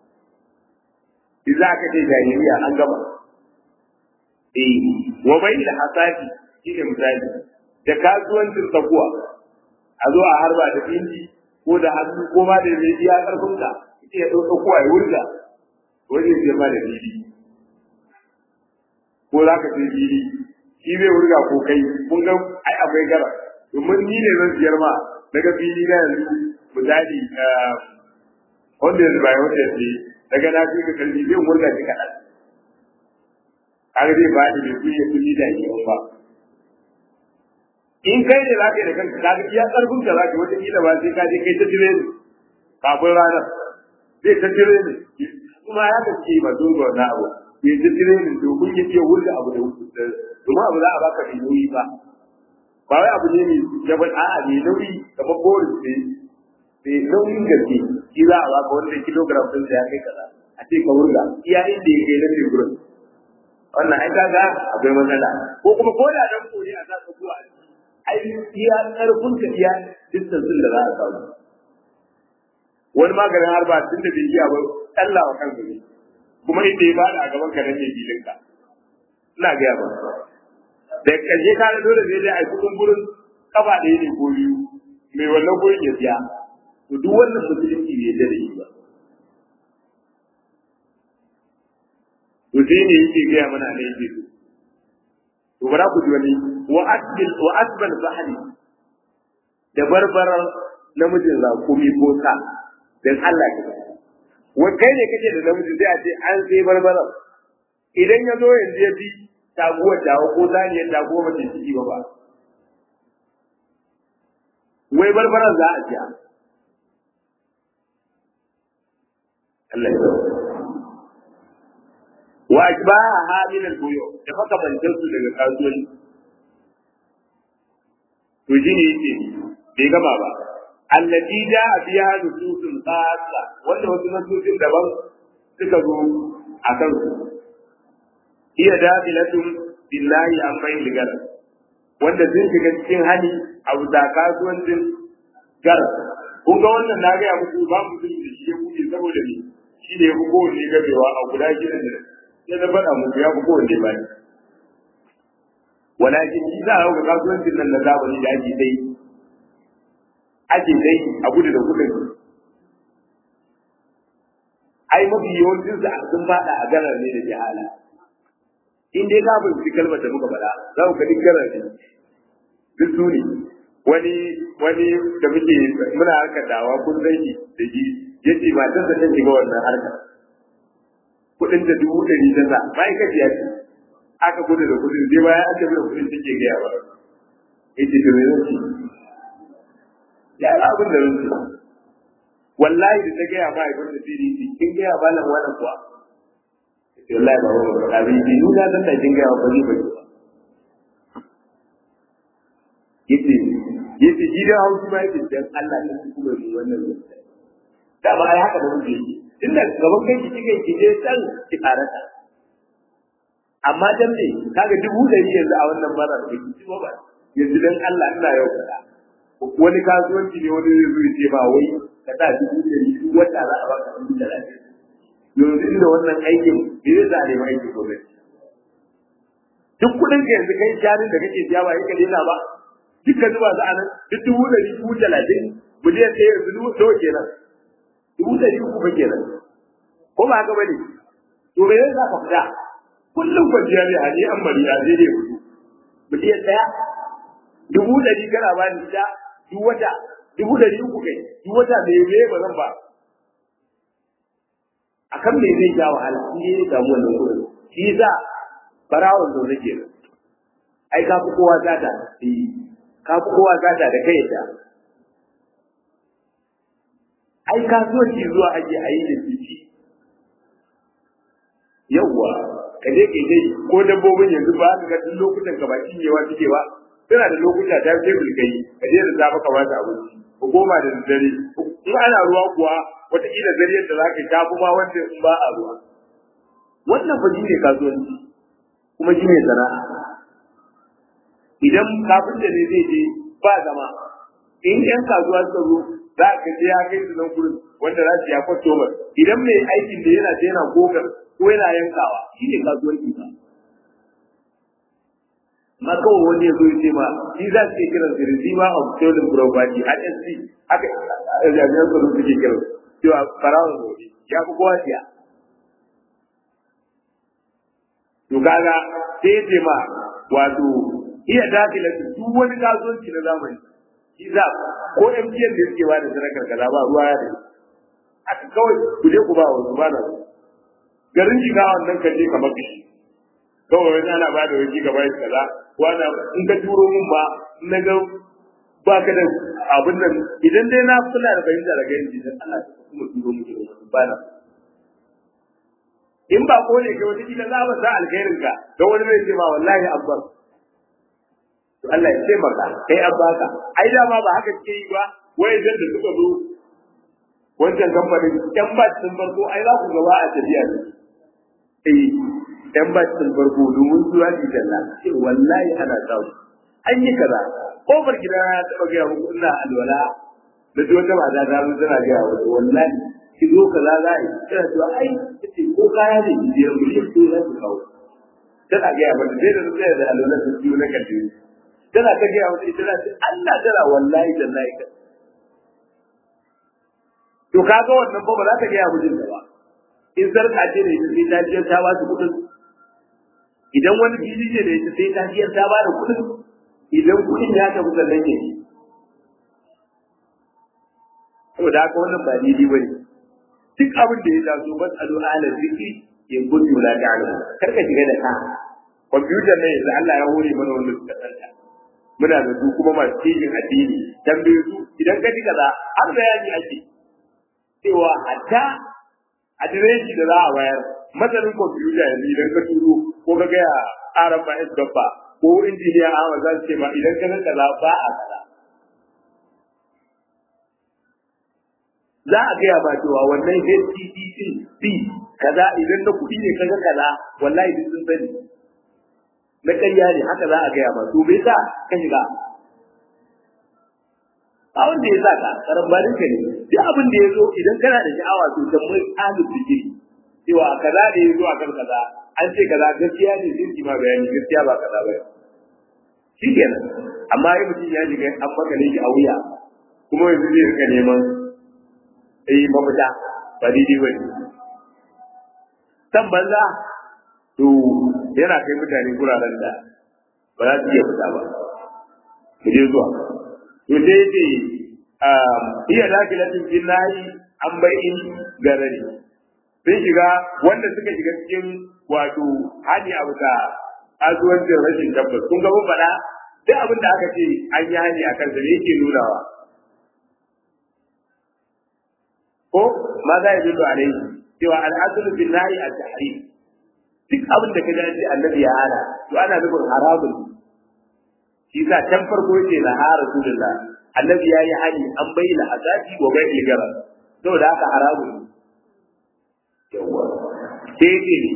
A: za ka ce jahiliya an gaba eh wa bai da hasadi shine misali da kasuwancin tsakuwa a zo a harba da inji ko da hannu ko ma da mai iya karfin ka ita ya ɗauka kuwa ya wurga wani zai ma da fili ko za ka ce fili shi zai wurga ko kai kun ga ai akwai gara domin ni ne zan siyar ma daga fili na yanzu misali wanda yanzu bayan wanda yanzu daga na fi ka kalli zai wurga shi kaɗan kaga zai ba ni bai kuyi kuɗi da ke ba in kai ne za ka yi da kanka ka ga iya karfin ka za ka wata kila ba sai ka je kai ta jire ne kafin ranar zai ta jire ne kuma ya ka ce ba dole wannan abu bai ta jire ne domin ya iya wurga abu da domin abu za a baka mai nauyi ba ba wai abu ne mai jabal a'a mai nauyi kamar boris ne mai nauyin gaske shi za a baka wanda kilogram ɗin ya kai kaza a ce ka wurga iya inda ya kai na teburin wannan ai kaga akwai matsala ko kuma ko da dan kore a sa ka zuwa ai iya karfin ka iya distance da za a samu wani maganin harba tun da bai iya ba Allah wa kanka ne kuma inda ya bada a gaban ka nan ne filin ka ina ga ba da kaje ka dole zai dai ai kudin gurin kafa ɗaya ne ko biyu mai wannan gurin ya siya to duk wannan musulunci bai da shi ba to sai ne yake gaya mana ne yake to bara ku ji wani wa asbil wa asbal bahri da barbarar namijin zakumi ko sa dan Allah ke wai kai ne kake da namiji sai a ce an sai barbarar idan ya zo yanzu ya bi taguwar dawo ko zaniyar taguwar mace ciki ba ba wai barbarar za a siya Allah ya wa ajbaha min al-buyu da makamantan su daga kasuwanci to shi ne yake bai gama ba allati ja'a biha nususun khassa wanda wasu nususin daban suka zo a kan su iya dabilatun billahi an bai ligara wanda sun shiga cikin hali a wuta kasuwancin gar kun ga wannan na gaya muku ba mu sun da shi ya kuke saboda ni shi ne ya fi kowanne gabewa a guda gidan da sai na faɗa muku ya fi kowanne ba ne walakin shi za a hau ga kasuwancin nan na zamani da ake dai ake dai a gudu da kudin ai mafi yawancin sa sun fada a garar ne da jihala in dai ka bin kalmar da muka faɗa za ku ga garar ne duk su ne wani wani da muke muna harkar dawa kun san shi da shi yace matar da ta shiga wannan harkar kudin da dubu ɗari ta sa ma'aikaciya ce aka gudu da kudin sai bayan aka bi da kudin take gaya ba yace to me zan ci ya yi abin da zan ci wallahi da ta gaya ba ibn da sirri ce kin gaya ba nan wannan kuwa yace wallahi ba ba ba abin ji ni na san da kin gaya ba ni ba yace yace gidan hausa ba yace dan Allah ne kuma mu wannan da ba ai haka ba mu yi inda gaban kai kike kike san ki karata amma dan ne kaga dubu ɗari yanzu a wannan bara da kici ba ba yanzu dan Allah ina yau kada wani kasuwanci ne wani zai zo ce ba wai ka sa dubu ɗari duk wata za a baka dubu talatin yanzu inda wannan aikin me zai zare ma aikin gwamnati duk kuɗin ka yanzu kai jarin da kake siya ba yake daina ba duka zuba su a nan duk dubu ɗari dubu talatin miliyan ɗaya yanzu dubu nawa kenan dubu ɗari uku ba kenan ko ba haka ba ne to me zai sa ka fita kullum kwanciya ne hali an bari a zai ne hudu miliyan ɗaya dubu ɗari kana ba ni da duk wata dubu ɗari uku kai duk wata me me ba zan ba akan me zai ja wahala in ne samu wannan kuɗin shi yasa barawon zo nake nan ai ka fi kowa zata eh ka fi kowa zata da kai da ai kasuwanci zuwa ake a yi da fifi yawwa ka je kai dai ko dabbobin yanzu ba ka ga duk lokutan ka ba cinyewa suke ba suna da lokuta ta ce bulkai ka je da safe ka ba ta abinci ko goma da dare in ana ruwa kuwa wataƙila dare yadda za ka tafi ma wanda in ba a ruwa wannan fa shi ne kasuwanci kuma shi ne sana'a idan kafin da ne zai je ba zama in yan kasuwa suka zo za ka je ya kai su nan gurin wanda za su ya kwato idan mai aikin da yana yana gogar ko yana yankawa shi ne kasuwanci ba ma kawai wani ya zo ya ce ma shi za su ke kiran su receiver of stolen property HSC haka jami'an tsaro suke kiran cewa barawon gobe ya fi kowa siya to kaga sai ya ce ma wato iya dakila duk wani kasuwanci na zamani shi za ko MTN da suke ba da sadakar kaza ba ruwa ya da aka kawai ku je ku ba wasu ba na garin shiga wannan kan je kamar kishi kawai wani ana ba da wani gaba ya kaza wani in ka turo min ba na ga ba ka da abin nan idan dai na kula da fahimta daga yanzu dan Allah ta kuma turo mu da ba na in ba ko ne kai wata kila za ba sa alkhairin ka dan wani zai ce ma wallahi abbar to Allah ya taimaka kai an baka ai dama ba haka kike yi ba wai idan da suka zo wancan kamfanin yan ba sun farko ai za ku gaba a tafiya ne eh yan ba sun farko domin su yaji dalla ce wallahi ana samu an yi kaza kofar gida ya taba ga muku ina alwala da ji wata mata ta zo tana ga wata wallahi ki zo kaza za yi tana cewa ai kace ko kaya ne ki je mu shi ko za ku kawo tana ga mata sai da tsaya da alwala su biyu na kalle tana ta gaya wata ita ce Allah tana wallahi tallahi ka to kaga wannan ba ba za ta gaya mijin da ba in sarka ce da ita sai ta jiyar ta ba su kudin idan wani fili ne da ita sai ta jiyar ta ba da kudin idan kudin ya tafi sannan ne saboda haka wannan ba daidai ba ne duk abin da ya taso bas alu ala zikri in kuntu la ta'lamu kar ka shiga da ka kwamfutar ne yanzu Allah ya hore mana wanda suka tsanta muna da su kuma masu cikin addini tambaye su idan ka ji kaza har bayani ake cewa hatta adireshi da za a bayar matsalin kwamfuta yanzu idan ka turo ko ka gaya aran ba gaba ko injiniya Ahmad za su ce ma idan ka san kaza ba a kaza za a gaya ba cewa wannan HTT din B kaza idan na kuɗi ne kaga kaza wallahi duk sun sani na ƙarya ne haka za a gaya ba to bai sa ka shiga a wanda ya sa ka karambanin ka ne duk abin da ya zo idan kana da sha'awa to tambayi ahlul zikiri cewa kaza da ya zo a kan kaza an ce kaza gaskiya ne sai ki ma bayani gaskiya ba kaza ba shi kenan amma ya mutum ya shiga an makale shi a wuya kuma yanzu zai rika neman eh mafita ba daidai ba ne san banza to yana kai mutane guraren da ba za su iya fita ba mu je zuwa to sai yace iya lafilatin fil nahi an bai'in garari sun shiga wanda suka shiga cikin wato hani abu da azuwancin rashin tabbas kun ga mun faɗa duk abin da aka ce an yi hani a kansa ne yake nunawa ko ma za ya dillo alaihi cewa al'asulu bin nahi at-tahrim duk abin da kaje ce annabi ya hana to ana nufin haramun shi sa can farko yace la ha rasulullah annabi ya yi hani an bayyana hasati wa bai ilgara saboda haka haramun yawa sai ce ne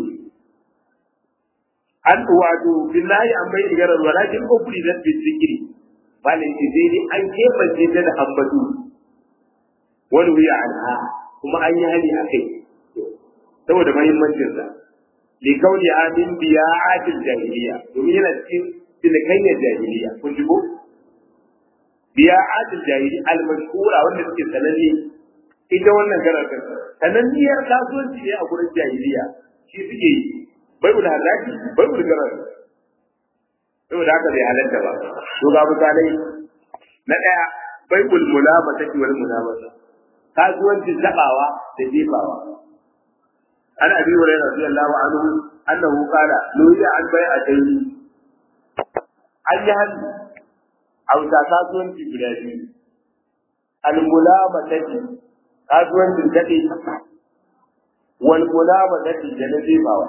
A: an wato billahi an bai ilgara walakin ukuri da zikiri malin ce sai ne an kebance ta da ambatu wani wuya anha kuma an yi hani a kai saboda mahimmancinsa likauni amin biya adil jahiliya domin yana cikin tilkanyar jahiliya kun ji ko biya adil jahili al-mashhura wanda suke sananne ita wannan karatun sananniyar kasuwanci ne a gurin jahiliya shi suke yi bai ul halaki bai ul garar saboda haka bai halatta ba to ga misalai na daya bai ul mulabata wal mulabata kasuwancin tabawa da jefawa an abi hurairah radiyallahu anhu annahu qala nuhiya an bai'atayn an yi hannu a wuta kasuwanci guda biyu al-mulamatati kasuwancin daɗe wal mulamatati da na jefawa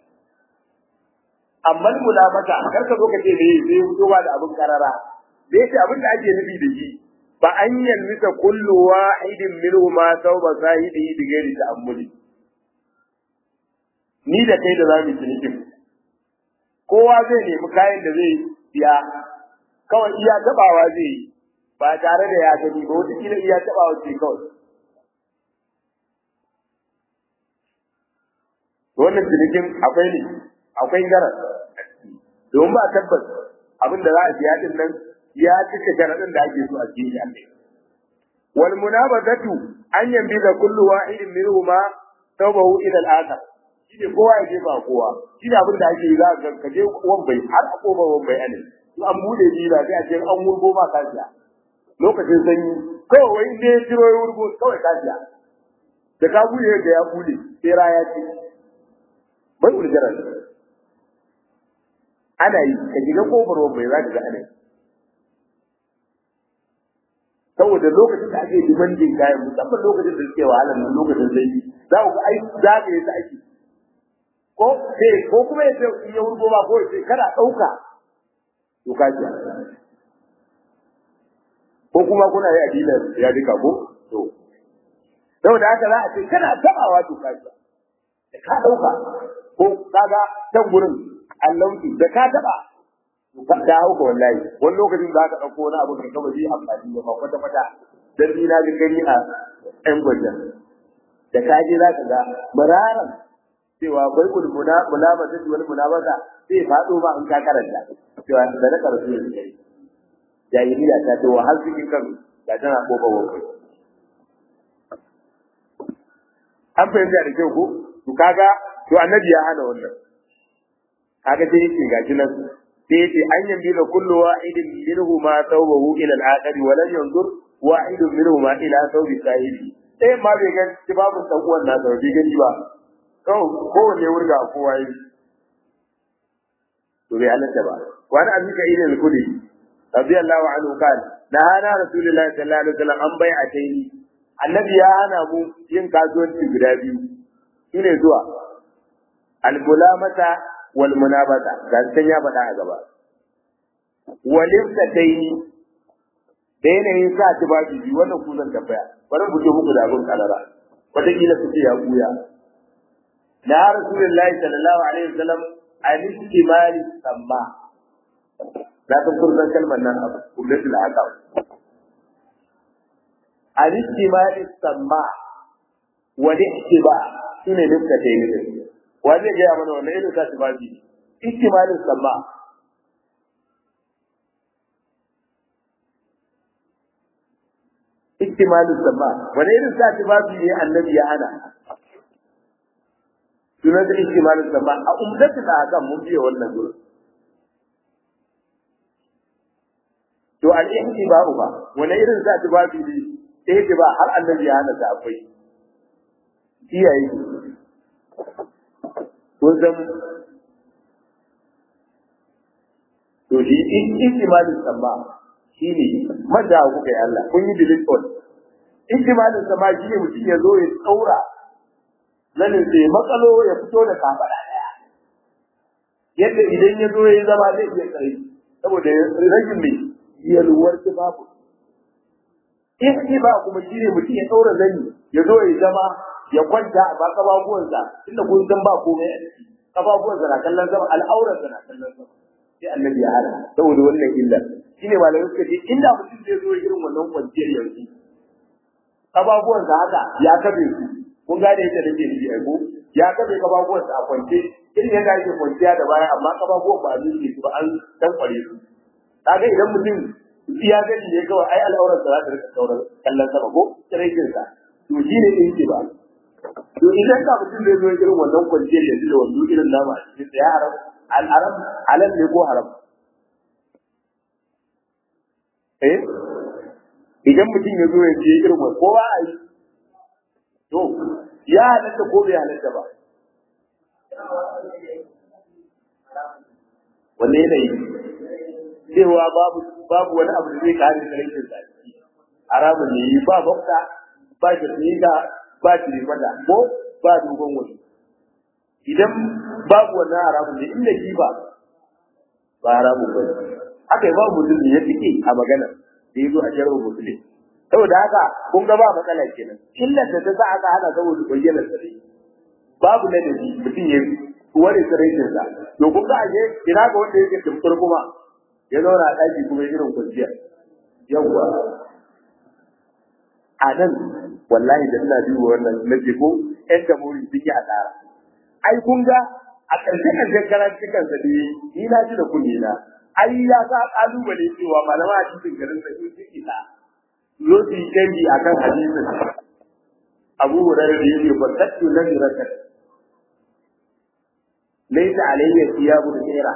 A: amma mulamata kar ka zo ka ce ne zai fito ba da abin karara da yace abin da ake nufi da shi ba an yalmisa kullu wahidin minhu ma tauba sahibi bi ghairi ta'ammuli ni da kai da zamu cinikin kowa zai nemi kayan da zai siya kawai iya tabawa zai yi ba tare da ya gani ba wata kila iya tabawa ce kawai wannan cinikin akwai ne akwai garar domin ba tabbas abin da za a siya din nan ya cika sharaɗin da ake so a cikin shi Allah wal munabazatu an yambi da kullu wahidin minhuma tawbahu ila al-akhar shine kowa ya jefa kowa shine abin da ake yi za ka ka je wan bai har a koma wan bai ne in an bude jira sai a ce an wurgo ma kasiya lokacin sanyi kawai wai ne ya ciro ya wurgo kawai kasiya da ka bude da ya bude sai raya ce bai uljarar ana yi ka shiga kofar wan bai za ka ga ana yi saboda lokacin da ake demanding kayan musamman lokacin da suke wahala nan lokacin zai za ku ga ai za ka yi ta ake ko sai ko kuma ya ce in ya wurgo ba ko ya ce kana ɗauka to ka ji ko kuma kuna yi adilar ya duka ko to saboda haka za a ce kana tabawa to ka ji da ka ɗauka ko kaga can gurin allauki da ka taba ta hauka wallahi wani lokacin za ka ɗauko wani abu da kawai zai amfani da ba kwata kwata dan ni na ga gani a ɗan gwajen da ka je za ka ga mararan cewa bai kul muna mulabata wal mulabata sai faɗo ba in ka karanta cewa da na karatu ne kai jahiliya ta ce wa har cikin kan da tana kofa wankai an fahimta da kyau ko to kaga to annabi ya hana wannan kaga sai yake gashi nan sai yace an yambi da kullu wa'idin minhu ma tawbahu ila al-akhir wa lam yanzur wa'idun minhu ma ila tawbi sahibi eh ma bai ga babu dan uwan na da bai gani ba kowanne wurga kowa yi to bai halatta ba wani abin ka irin kudi radiyallahu anhu kan na hana rasulullahi sallallahu alaihi wasallam an bai a taini annabi ya hana mu yin kasuwanci guda biyu shine zuwa al-mulamata wal munabata ga san ya faɗa a gaba walin taini da yanayin sa ta ba bibi wannan ku zan tambaya bari mu je muku da abin kalara wataƙila su ce ya buya na rasulullahi sallallahu alaihi wasallam al-istimali samma na san kun san kalmar nan abu kullatul aqab al-istimali samma wa al-ihtiba shine nufka ta yi wanda ya mana wannan irin sa ta ba bibi istimali samma ihtimalu sama wani irin sa babu ne annabi ya hana sunan da ihtimalu sama a umdatu da hakan mun biya wannan gurin to al ihtiba'u ba wani irin sa babu ne ihtiba har annabi ya hana ta akwai iyaye kun san to shi ihtimalu sama shine madda kuka yi Allah kun yi delete all ihtimalin sama shine mutum ya zo ya tsaura zanin sai makalo ya fito da kafara daya yadda idan ya zo ya zama zai iya tsare saboda rashin mai yalwar babu ihtiba kuma shine mutum ya tsaura zani ya zo ya zama ya kwanta a kababuwansa inda kun san ba komai a ciki kababuwansa na kallon sama al'auransa na kallon sama sai annabi ya hana saboda wannan illar shine malamai suka ce inda mutum zai zo irin wannan kwanciyar yanzu kababuwan sa haka ya kabe su kun gane yadda nake nufi ai ko ya kabe kababuwan sa a kwance irin yadda ake kwanciya da baya amma kababuwan ba a zuke su ba an dan kware su kaga idan mutum iya gani ne kawai ai al'aurar sa za ta rika sauran kallon sama ko tsiraikin sa to shi ne ɗin ba to idan ka mutum zai zo irin wannan kwanciyar yanzu da wando irin nama a cikin ya haram al'aram halal ne ko haram eh idan mutum ya zo ya ce irin wani kowa a yi to ya halatta ko bai halatta ba wanne yanayi cewa babu babu wani abu da zai kare sarkin zaki haramun ne yi ba bakta ba shirnika ba shirifata ko ba dogon wani idan babu wannan haramun ne inda shi ba ba haramun ba haka yi babu mutum ne ya fiƙe a magana da ya zo a jarar musulmi saboda haka kun ga ba matsala kenan illar da ta sa aka hana saboda bayyana sarai babu ladabi mutum ya ware saraitin sa to kun ga aje ina ga wanda yake tumfur kuma ya zauna a ɗaki kuma ya irin kwanciya yawwa a nan wallahi da ina duba wannan na ko ƴan jamhuri sun yi asara ai kun ga a ƙarshe ƙarshen karantukan sa ne ni na ji da kunne na ai ya sa kalubale cewa malama a cikin garin da sun ciki ta zo su yi canji a kan hadisin abu hurairu da yake fatattu na mirakat laisa alayya thiyabu khaira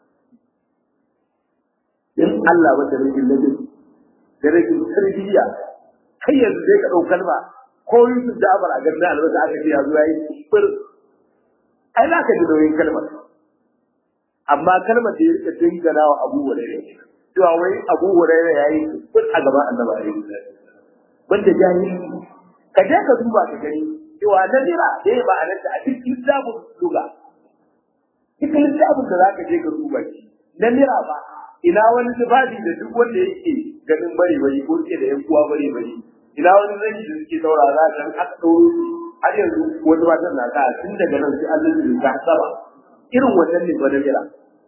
A: in Allah wata rikin nabi da rikin tarbiyya kai yanzu zai ka dau kalma ko Yusuf da Abar a garin albasa aka ce ya zo yayi fir ai za ka ji nauyin kalmar amma kalmar da ya rika dingana wa Abu Hurairah cewa wai Abu Hurairah yayi kun a gaban Annabi alaihi salatu banda jahili ka je ka duba ka gani cewa nadira dai ba a nanta a cikin littafin duga cikin littafin da zaka je ka duba shi nadira ba ina wani tufafi da duk wanda yake ganin bare bare ko ke da yan uwa bare bare ina wani zai da suke daura za ka aka dauro har yanzu wani matan na ta tun daga nan sai Allah ya ta saba irin wannan ne ba nadira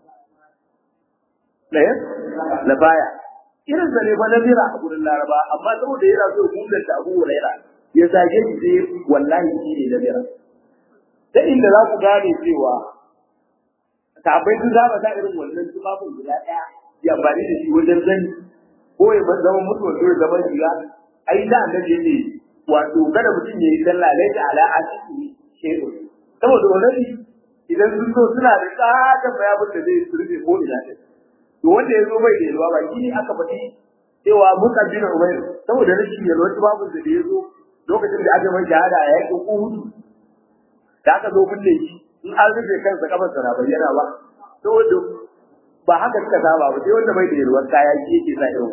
A: ɗaya na baya irin sa ne fa na bira a gurin laraba amma saboda yana so ya da abu huraira ya zage shi sai wallahi shi ne na bira ta inda za ku gane cewa sabai sun zaba da irin wannan tufafin guda ɗaya ya amfani da shi wajen zani ko ya zama mutuwa ko ya zama shiga ai da annabi ne wato kada mutum ya yi sallah laita ala asiki shehu saboda wannan idan sun zo suna da tsada bayanin da zai surfe ko ina ne to wanda ya zo bai da yalwa ba shi ne aka faɗi cewa Musa bin Umair saboda rashin yalwa ta babu da ya zo lokacin da aka mai shahada a yakin Uhud da aka zo kulle shi in an rufe kansa kafar sa na bayyana ba saboda ba haka suka saba ba sai wanda bai da yalwa kaya shi yake sa irin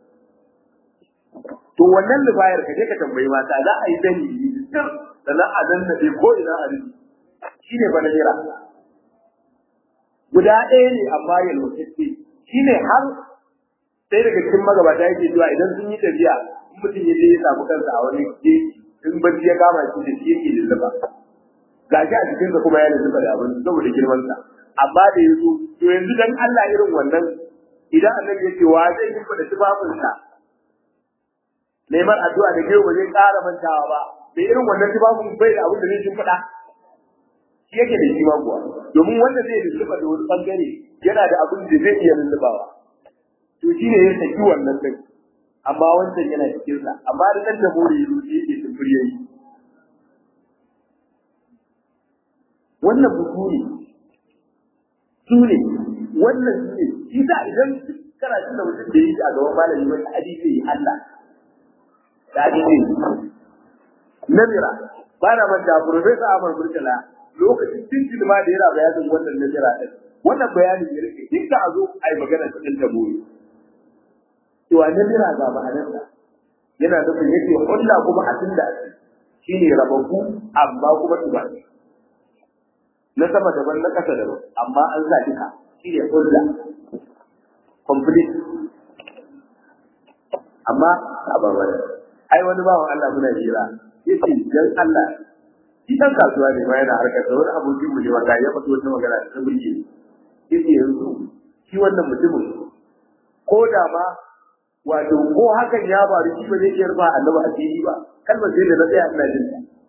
A: to wannan lufayar ka je ka tambayi mata za a yi dani sannan a danna ko ina a rufe shi ne bana jira guda ɗaya ne amma yalwatacce shi ne har sai daga cikin magabata yake cewa idan sun yi tafiya in mutum ya je ya samu kansa a wani jeji in bacci ya kama shi da shi yake lulluɓa ga shi a cikinsa kuma ya lulluɓa da abin saboda girmansa amma da ya zo to yanzu dan Allah irin wannan idan annabi ya ce wa zai yi da tufafinsa neman addu'a da gero ba zai ƙara mantawa ba da irin wannan tufafin bai da abin da zai shimfiɗa shi yake da shi ma kuwa domin wanda zai lulluɓa da wani bangare yana da abin da zai iya lulluɓawa to shi ne ya saki wannan din amma wancan yana cikin sa amma da dan dabore yi shi yake tumbur yayi wannan bukuri su ne wannan su ne shi sa idan kana jin da mutum da yi a gaban malami wani hadisi yi Allah da hadisi namira ba na manta professor Ahmad Burkala lokacin cikin ma da yana bayanin wannan namira din wannan bayanin ya rike duk a zo a yi magana cikin dabore cewa na jira ga ma'anarsa yana nufin yake hulla kuma a tun da shi ne rabaku amma kuma tuba na sama daban na ƙasa daban amma an sa duka shi ne hulla complete amma a babbar ai wani bawan Allah muna jira yace dan Allah shi dan kasuwa ne ma yana harkar da wani abokin mu ne wanda ya fito wata magana ta burge yace yanzu shi wannan mutumin ko da ma wato ko hakan ya faru shi ba zai iya rufa annabi a fili ba kalmar sai da na tsaya ina jin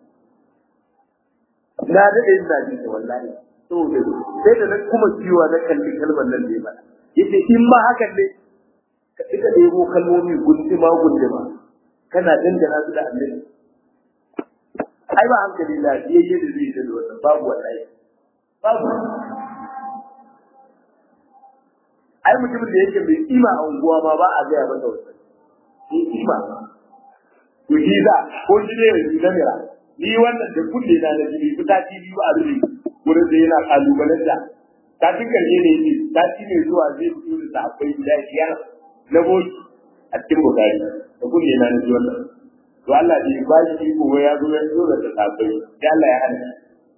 A: ta na daɗe ina jin ta wallahi saboda sai da na kuma ciwa na kalli kalmar nan ne ba yace in ma hakan ne ka ita ɗebo kalmomi gunduma gunduma kana dangana su da annabi ai ba hankali la yayye da zai da wannan babu wallahi babu ai mutumin da yake mai kima a unguwa ma ba a gaya masa wannan ni kima to shi za ko shi ne yanzu na mira ni wannan da kulle na da jini fita ci biyu a rufe wurin da yana kalubalen da ta fi karshe ne yake ta ci ne zuwa zai fito da sahabbai guda biyar na boki a cikin bukari da kulle na da wannan to Allah bai ba shi ko ya zo ya zo da sahabbai da Allah ya hana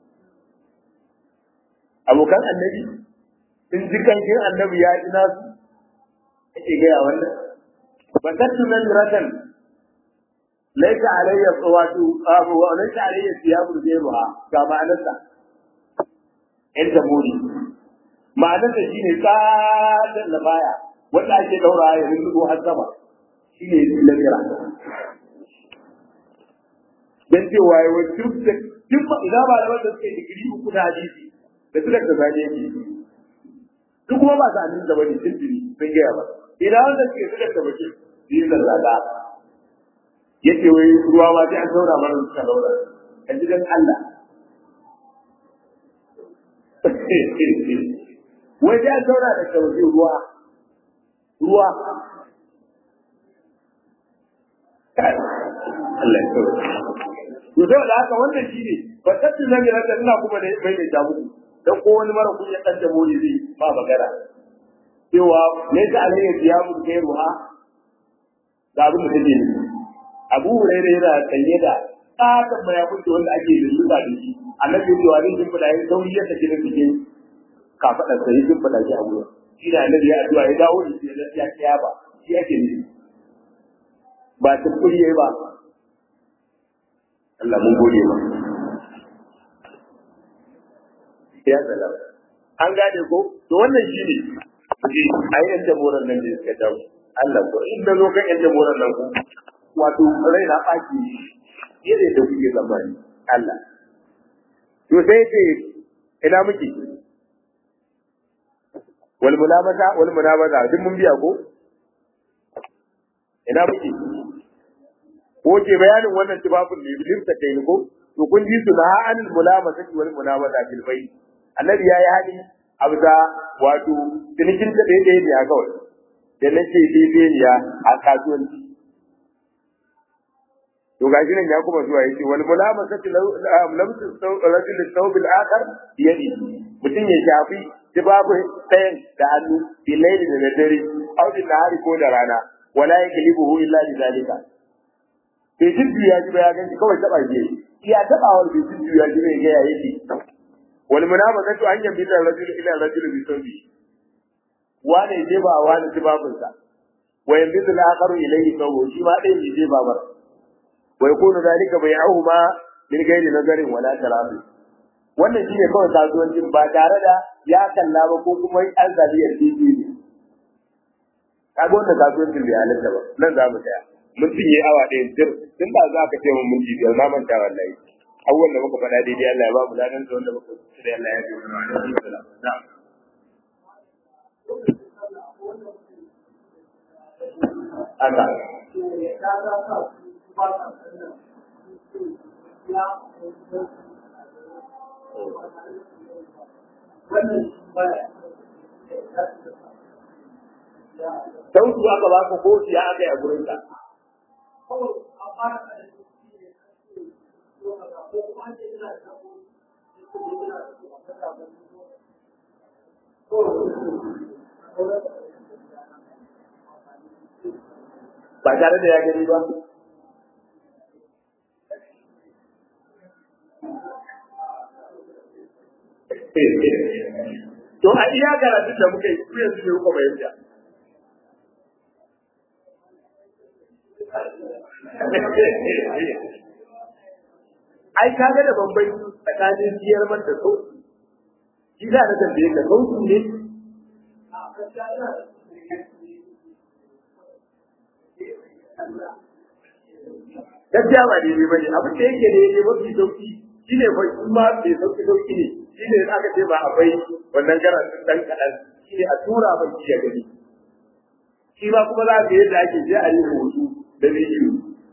A: abokan annabi in ji kankin annabi ya ji nasu ake gaya wannan batattu nan ratan laisa alayya wato abu wa laisa alayya siyabu zairuha ga ma'anarsa in ta muri ma'anarsa shine tsadan da baya wanda ake daura ya rinko har sama shine lamira dan cewa yawa duk da duk idan ba da wanda suke digiri uku na hadisi da su da zane yake duk kuma ba su amin da bane tuntuni sun gaya ba idan wanda suke suka tabbake yi zallaga yace wai ruwa ma sai an saura mana suka daura a gidan Allah wai sai an saura da kawai ruwa ruwa Allah ya kawai to sai da haka wannan shine ba tattu zan yi rasa ina kuma da bai da jamu dan ko wani mara kunya dan da mori zai ba magana cewa ne ta alayya siyamu kai ruha da abin da take nufi Abu Hurairah yana sanye da tsakan mayafin da wanda ake lulluɓa da shi annabi ya ce wa zai shimfiɗa ya sauri ya sake da cikin kafaɗar sa ya shimfiɗa shi a wurin shi da annabi ya addu'a ya dawo da shi ya lafiya kiya ba shi ake nufi ba tukuri yayi ba Allah mun gode ba ya salam an gane ko to wannan shi ne a yi yan jamoran nan da suka dawo Allah ko in da zo kan yan jamoran nan ko wato rai na ɓaci yadda da kuke zamani Allah to sai ce ina muke wal mulamata wal munabata duk mun biya ko ina muke ko ke bayanin wannan tibabun ne bilim ta kai ko to kun ji su na an mulamata wal munabata fil bayt annabi yayi hadi abda wato tinikin ta dai dai ne a kawai da nake dai ne a kasuwanci to gashi nan ya kuma zuwa yace wal mulamasatu lamsu rajul thawb al akhar yadi mutun ya shafi tibabu sayan da hannu bilaili da dare au da nahari ko da rana wala yaklibuhu illa bi zalika bai jiddu ya ji ba ya ganci kawai taba je iya tabawar bai jiddu ya ji bai ga ya yake wal munamasatu an yambi da rajul ila rajul bi thawbi wane je ba wane tibabunsa wa yanbitu al-akharu ilayhi sawu shi ma dai ne ba mar wa yakunu dalika bai'uhuma min ghairi nazarin wala tarafi wannan shine kawai kasuwancin ba tare da ya kalla ba ko kuma an zabi yarjeji ne kaga wannan kasuwancin bai halatta ba nan za mu tsaya mun cinye awa ɗaya sir tun da za ka ce mun minti biyar na manta wallahi abubuwan da muka faɗa daidai Allah ya ba mu ladan da wanda muka da Allah ya bi mu na'am haka Sau su aka ba ka ko siya aka yi a gurin ka. Ba tare da ya gani ba. To a iya karatun da muka yi ku yanzu ne kuka bayyana. Ai ka ga da bambanci tsakanin siyar man da sauki. Shi za na tambaye ka sauki ne? Gaskiya ba daidai ba ne, abin da yake ne ne mafi sauki shi ne fa kuma mai sauki sauki ne, shi ne aka ce ba akwai wannan karatun ɗan kaɗan, shi ne a tura mai shi ya gani. Shi ma kuma za ka yadda ake je a yi hoto da bidiyo.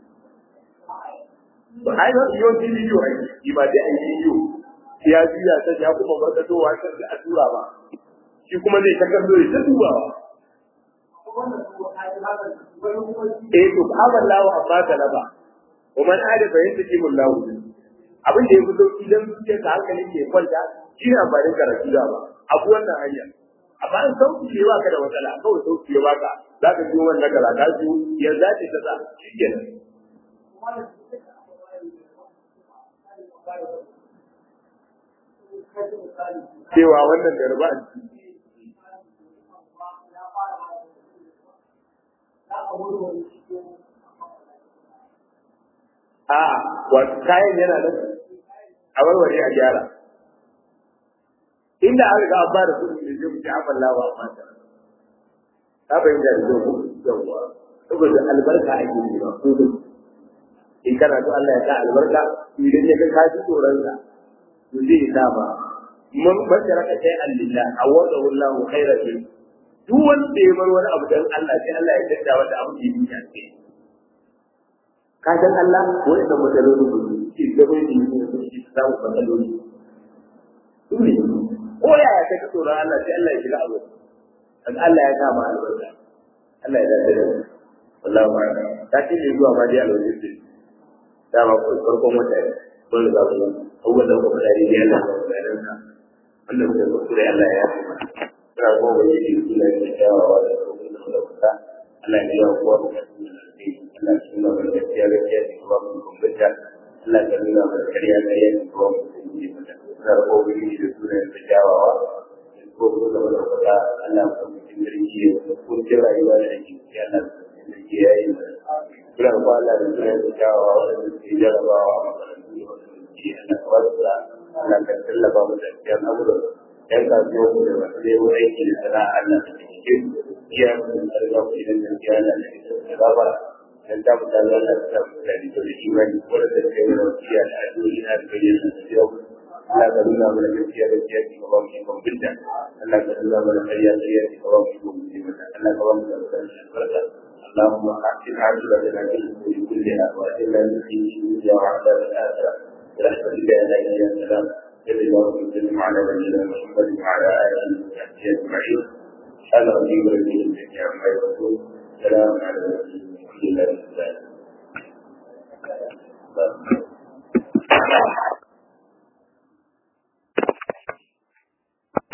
A: Ai ba su yawanci bidiyo a yi, ba dai a yi bidiyo. Ya juya ta ya kuma barkatowa ta da a tura ba. Shi kuma zai ta kallo ya ta dubawa. Eh to ba lawa amma ta laba. Wa man ada fa yanta kimun lahu. Abin da ya fi sauki dan zuciyar ka hankali ke kwanta shi ne amfanin karatu da ba. Abu wannan hanya. Amma an sauki ne baka da matsala, kawai sauki ne baka. Za ka ji wannan kaza ka ji ya zace ta sa shi kenan. Cewa wannan garba a ciki a wato kayan yana nan a warware a gyara inda an riga an ba da kuɗi da zai mutu afan lawa a mata ka fahimta da zai kuɗi yawwa saboda albarka ake yi ba ko da in kana so Allah ya sa albarka idan ya ga ka ji tsoron sa to zai sa ba mun bashara ka sai Allah awada wallahu khairan duk wanda ya bar wani abu dan Allah sai Allah ya tada wata abu da yake ce ka san Allah wani da matsaloli ne shi da bai yi ne su shi samu matsaloli su ne ko yaya kai ka tsoron Allah sai Allah ya shiga abu dan Allah ya kama albarka Allah ya dace da wallahi ma ta ce ne zuwa ma dai alwaji ce dama ko farkon wata ne ko da ku abubuwan da kuma da dai Allah ya yarda wannan da ku da Allah ya yi ina ko ba yi su da ke kyawawa da kuma da kuka Allah ya yi kuwa da su da sai Allah ya nuna mana gaskiya gaskiya da kuma mun kumbunta Allah ya nuna mana kariya kariya da kuma mun yi mata ina ko ba yi da su da ke kyawawa ko kuma da wani kuka Allah ya kuma cikin garki da kun ji rayuwa da ake ya Allah da ke yayi kula ko Allah da su da kyawawa wanda ke jarabawa a makarantu da wanda ke Allah ka wasu Allah ka tallafa mu da kyan abubuwa yan kasuwa mu da masu neman aiki da sana'a Allah da cikin iya mun arga ku idan da ya Allah da da baba dan ta mu dan Allah ta mu da da imani ko da kai mu wasiya da addu'o'i na da bayyana da yau Allah ka nuna mana gaskiya da gaskiya ki ba mu ikon binta Allah ka nuna mana kariya kariya ki ba mu ikon binta Allah ka ba mu da karshen barka اللهم أحسن عاقبتنا في الأمور كلها وأجعلنا من خير الدنيا وعذاب الآخرة برحمتك يا لا إله إلا أنت صلى الله وسلم على نبينا محمد وعلى اله وصحبه اجمعين سبحان ربك رب العزه عما يصفون سلام على المرسلين والحمد لله رب العالمين